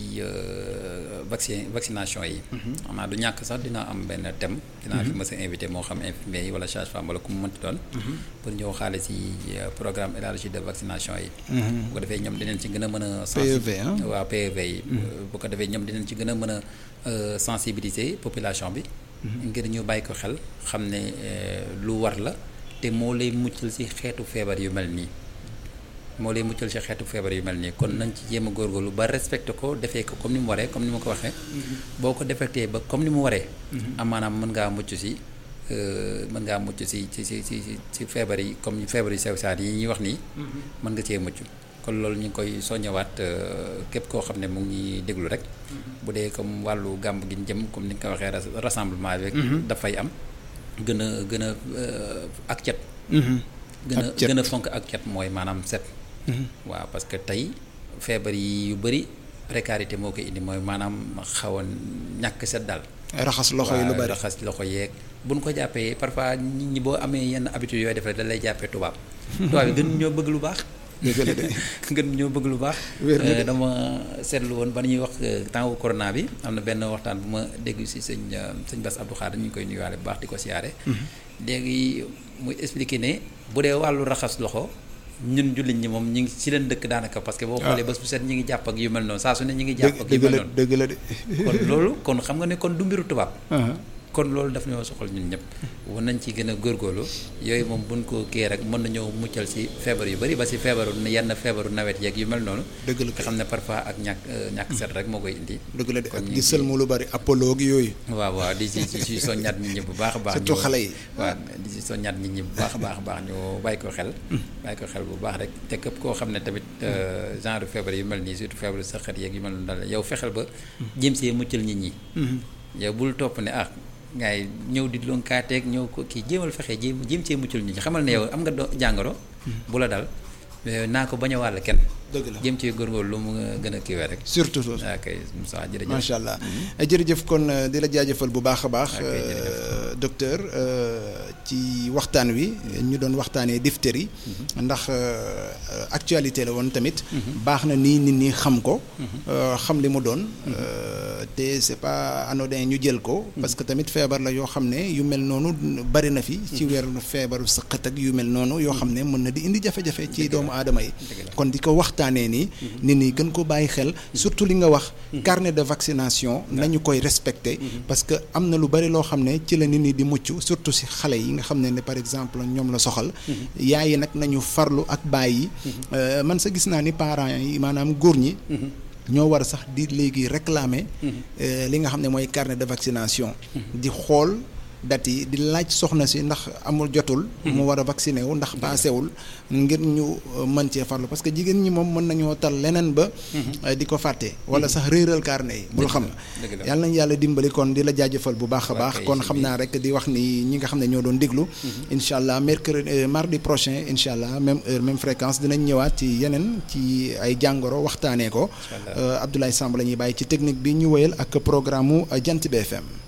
vaccin vaccination yi. xam naa du ñàkk sax dina am benn thème. dinaa fi mës a invité moo xam infirmier yi wala sage-femme wala ku mu mënti doon. pour ñëw xaale si programme élargi de vaccination yi. bu ko defee ñoom dinañ ci gën a mën a. PEV waaw PEV yi. bu ko defee ñoom dinañ ci gën a mën a sensibiliser population bi. ngir ñu bàyyi ko xel xam ne lu war la te moo lay muccal si xeetu feebar yu mel nii. moo lay muccal ci xeetu feebar yu mel nii kon nañ ci jéem a góorgóorlu ba respecté ko defee ko comme ni mu waree comme ni ma ko waxee. boo ko defectee ba comme ni mu waree. am maanaam mën ngaa mucc ci mën ngaa mucc si ci si si si feebar yi comme feebar yu sew saat yi ñuy wax nii mën nga cee mucc kon loolu ñu ngi koy soññewaat képp koo xam ne mu ngi déglu rek bu dee comme wàllu gàmb gi jëm comme ni nga ko waxee rassemblement bi dafay am gën a gën a ak cet gën a gën a fonk ak cet mooy maanaam set waaw parce que tey feebar yi yu bëri précarité moo koy indi mooy maanaam xaw a ñàkk set daal raxas loxo yi lu bari raxas loxo yeeg bu ñu ko jàppee parfois nit ñi boo amee yenn habitude yooyu def rek da lay jàppee tubaab tubaab yi gën ñoo bëgg lu baax gën ñoo bëgg lu baax dama seetlu woon ba ñuy wax temps wu corona bi am na benn waxtaan bu ma dégg si sëñ sëñ Bass Abdou Khadre ñu ngi koy nuyuwaale bu baax di ko siyaare léegi muy expliqué ne bu dee wàllu raxas loxo ñun jullit ñi moom ñu ngi ci leen dëkk daanaka parce que boo xoolee bés bu set ñi ngi jàpp ak yu mel noonu saa su ne ñi ngi jàpp ak yu mel noonu dëgg la de kon loolu kon xam nga ne kon du mbiru tubaab kon loolu daf ñoo soxal ñun ñëpp war nañ ci gën a góorgóorlu yooyu moom buñ ko kii rek mën nañoo muccal si feebar yu bari ba si feebaru yenn feebaru nawet yeeg yu mel noonu dëgg la nga xam ne parfois ak ñàkk ñàkk set rek moo koy indi dëgg la de ak di sëlmu lu bari apollo gi yooyu waaw waaw di si si soññaat nit ñi bu baax a baax surtout xale yi waaw di si soññaat nit ñi bu baax a baax a baax ñu bàyyi ko xel bàyyi ko xel bu baax rek te képp koo xam ne tamit genre feebar yu mel nii surtout feebaru saxat yeeg yu mel noonu daal yow fexeel ba jéem see muccal nit ñi yow bul topp ne ah ngay ñëw di loon kaateeg ñëw ko kii jéemal fexe jéem jéem cee muccul nit ñi xamal ne yow am nga do jàngoro bu la dal naa ko bañ a wàll kenn dëgg la jéem cee góorgóorlu lu mu gën a kiiwee rek surtout ok Moussa jërëjëf macha allah jërëjëf kon di la jaajëfal bu baax a baax docteur ci waxtaan wi ñu doon waxtaanee diphtérie ndax actualité la woon tamit baax na nii nit ñi xam ko xam li mu doon te c'est pas anodin ñu jël ko parce que tamit feebar la yoo xam ne yu mel noonu bari na fi ci weer feebaru sëqat ak yu mel noonu yoo xam ne mën na di indi jafe-jafe ci doomu aadama yi kon di ko waxtaanee nii nit ñi gën ko bàyyi xel surtout li nga wax carnet de vaccination nañu koy respecter parce que am na lu bari loo xam ne ci la nit ñi di mucc surtout si xale yi nga xam ne ne par exemple ñoom la soxal yaay yi nag nañu farlu ak baay yi man sa gis naa ni parents yi maanaam góor ñi ñoo war a sax di léegi réclamer li nga xam ne mooy carnet de vaccination di xool date yi di laaj soxna si ndax amul jotul mu war a vacciné wu ndax paasewul ngir ñu mën cee farlu parce que jigéen ñi moom mën nañoo tal leneen ba di ko fàtte wala sax réeral carnet yi bul xam yàlla nañu yàlla dimbali kon di la jaajëfal bu baax a baax kon xam naa rek di wax ni ñi nga xam ne ñoo doon déglu incha allah mercredi mardi prochain incha allah même heure même fréquence dinañ ñëwaat ci yeneen ci ay jàngoro waxtaanee ko Abdoulaye Samb la ñuy bàyyi ci technique bi ñu wëyal ak programme mu Jant bi FM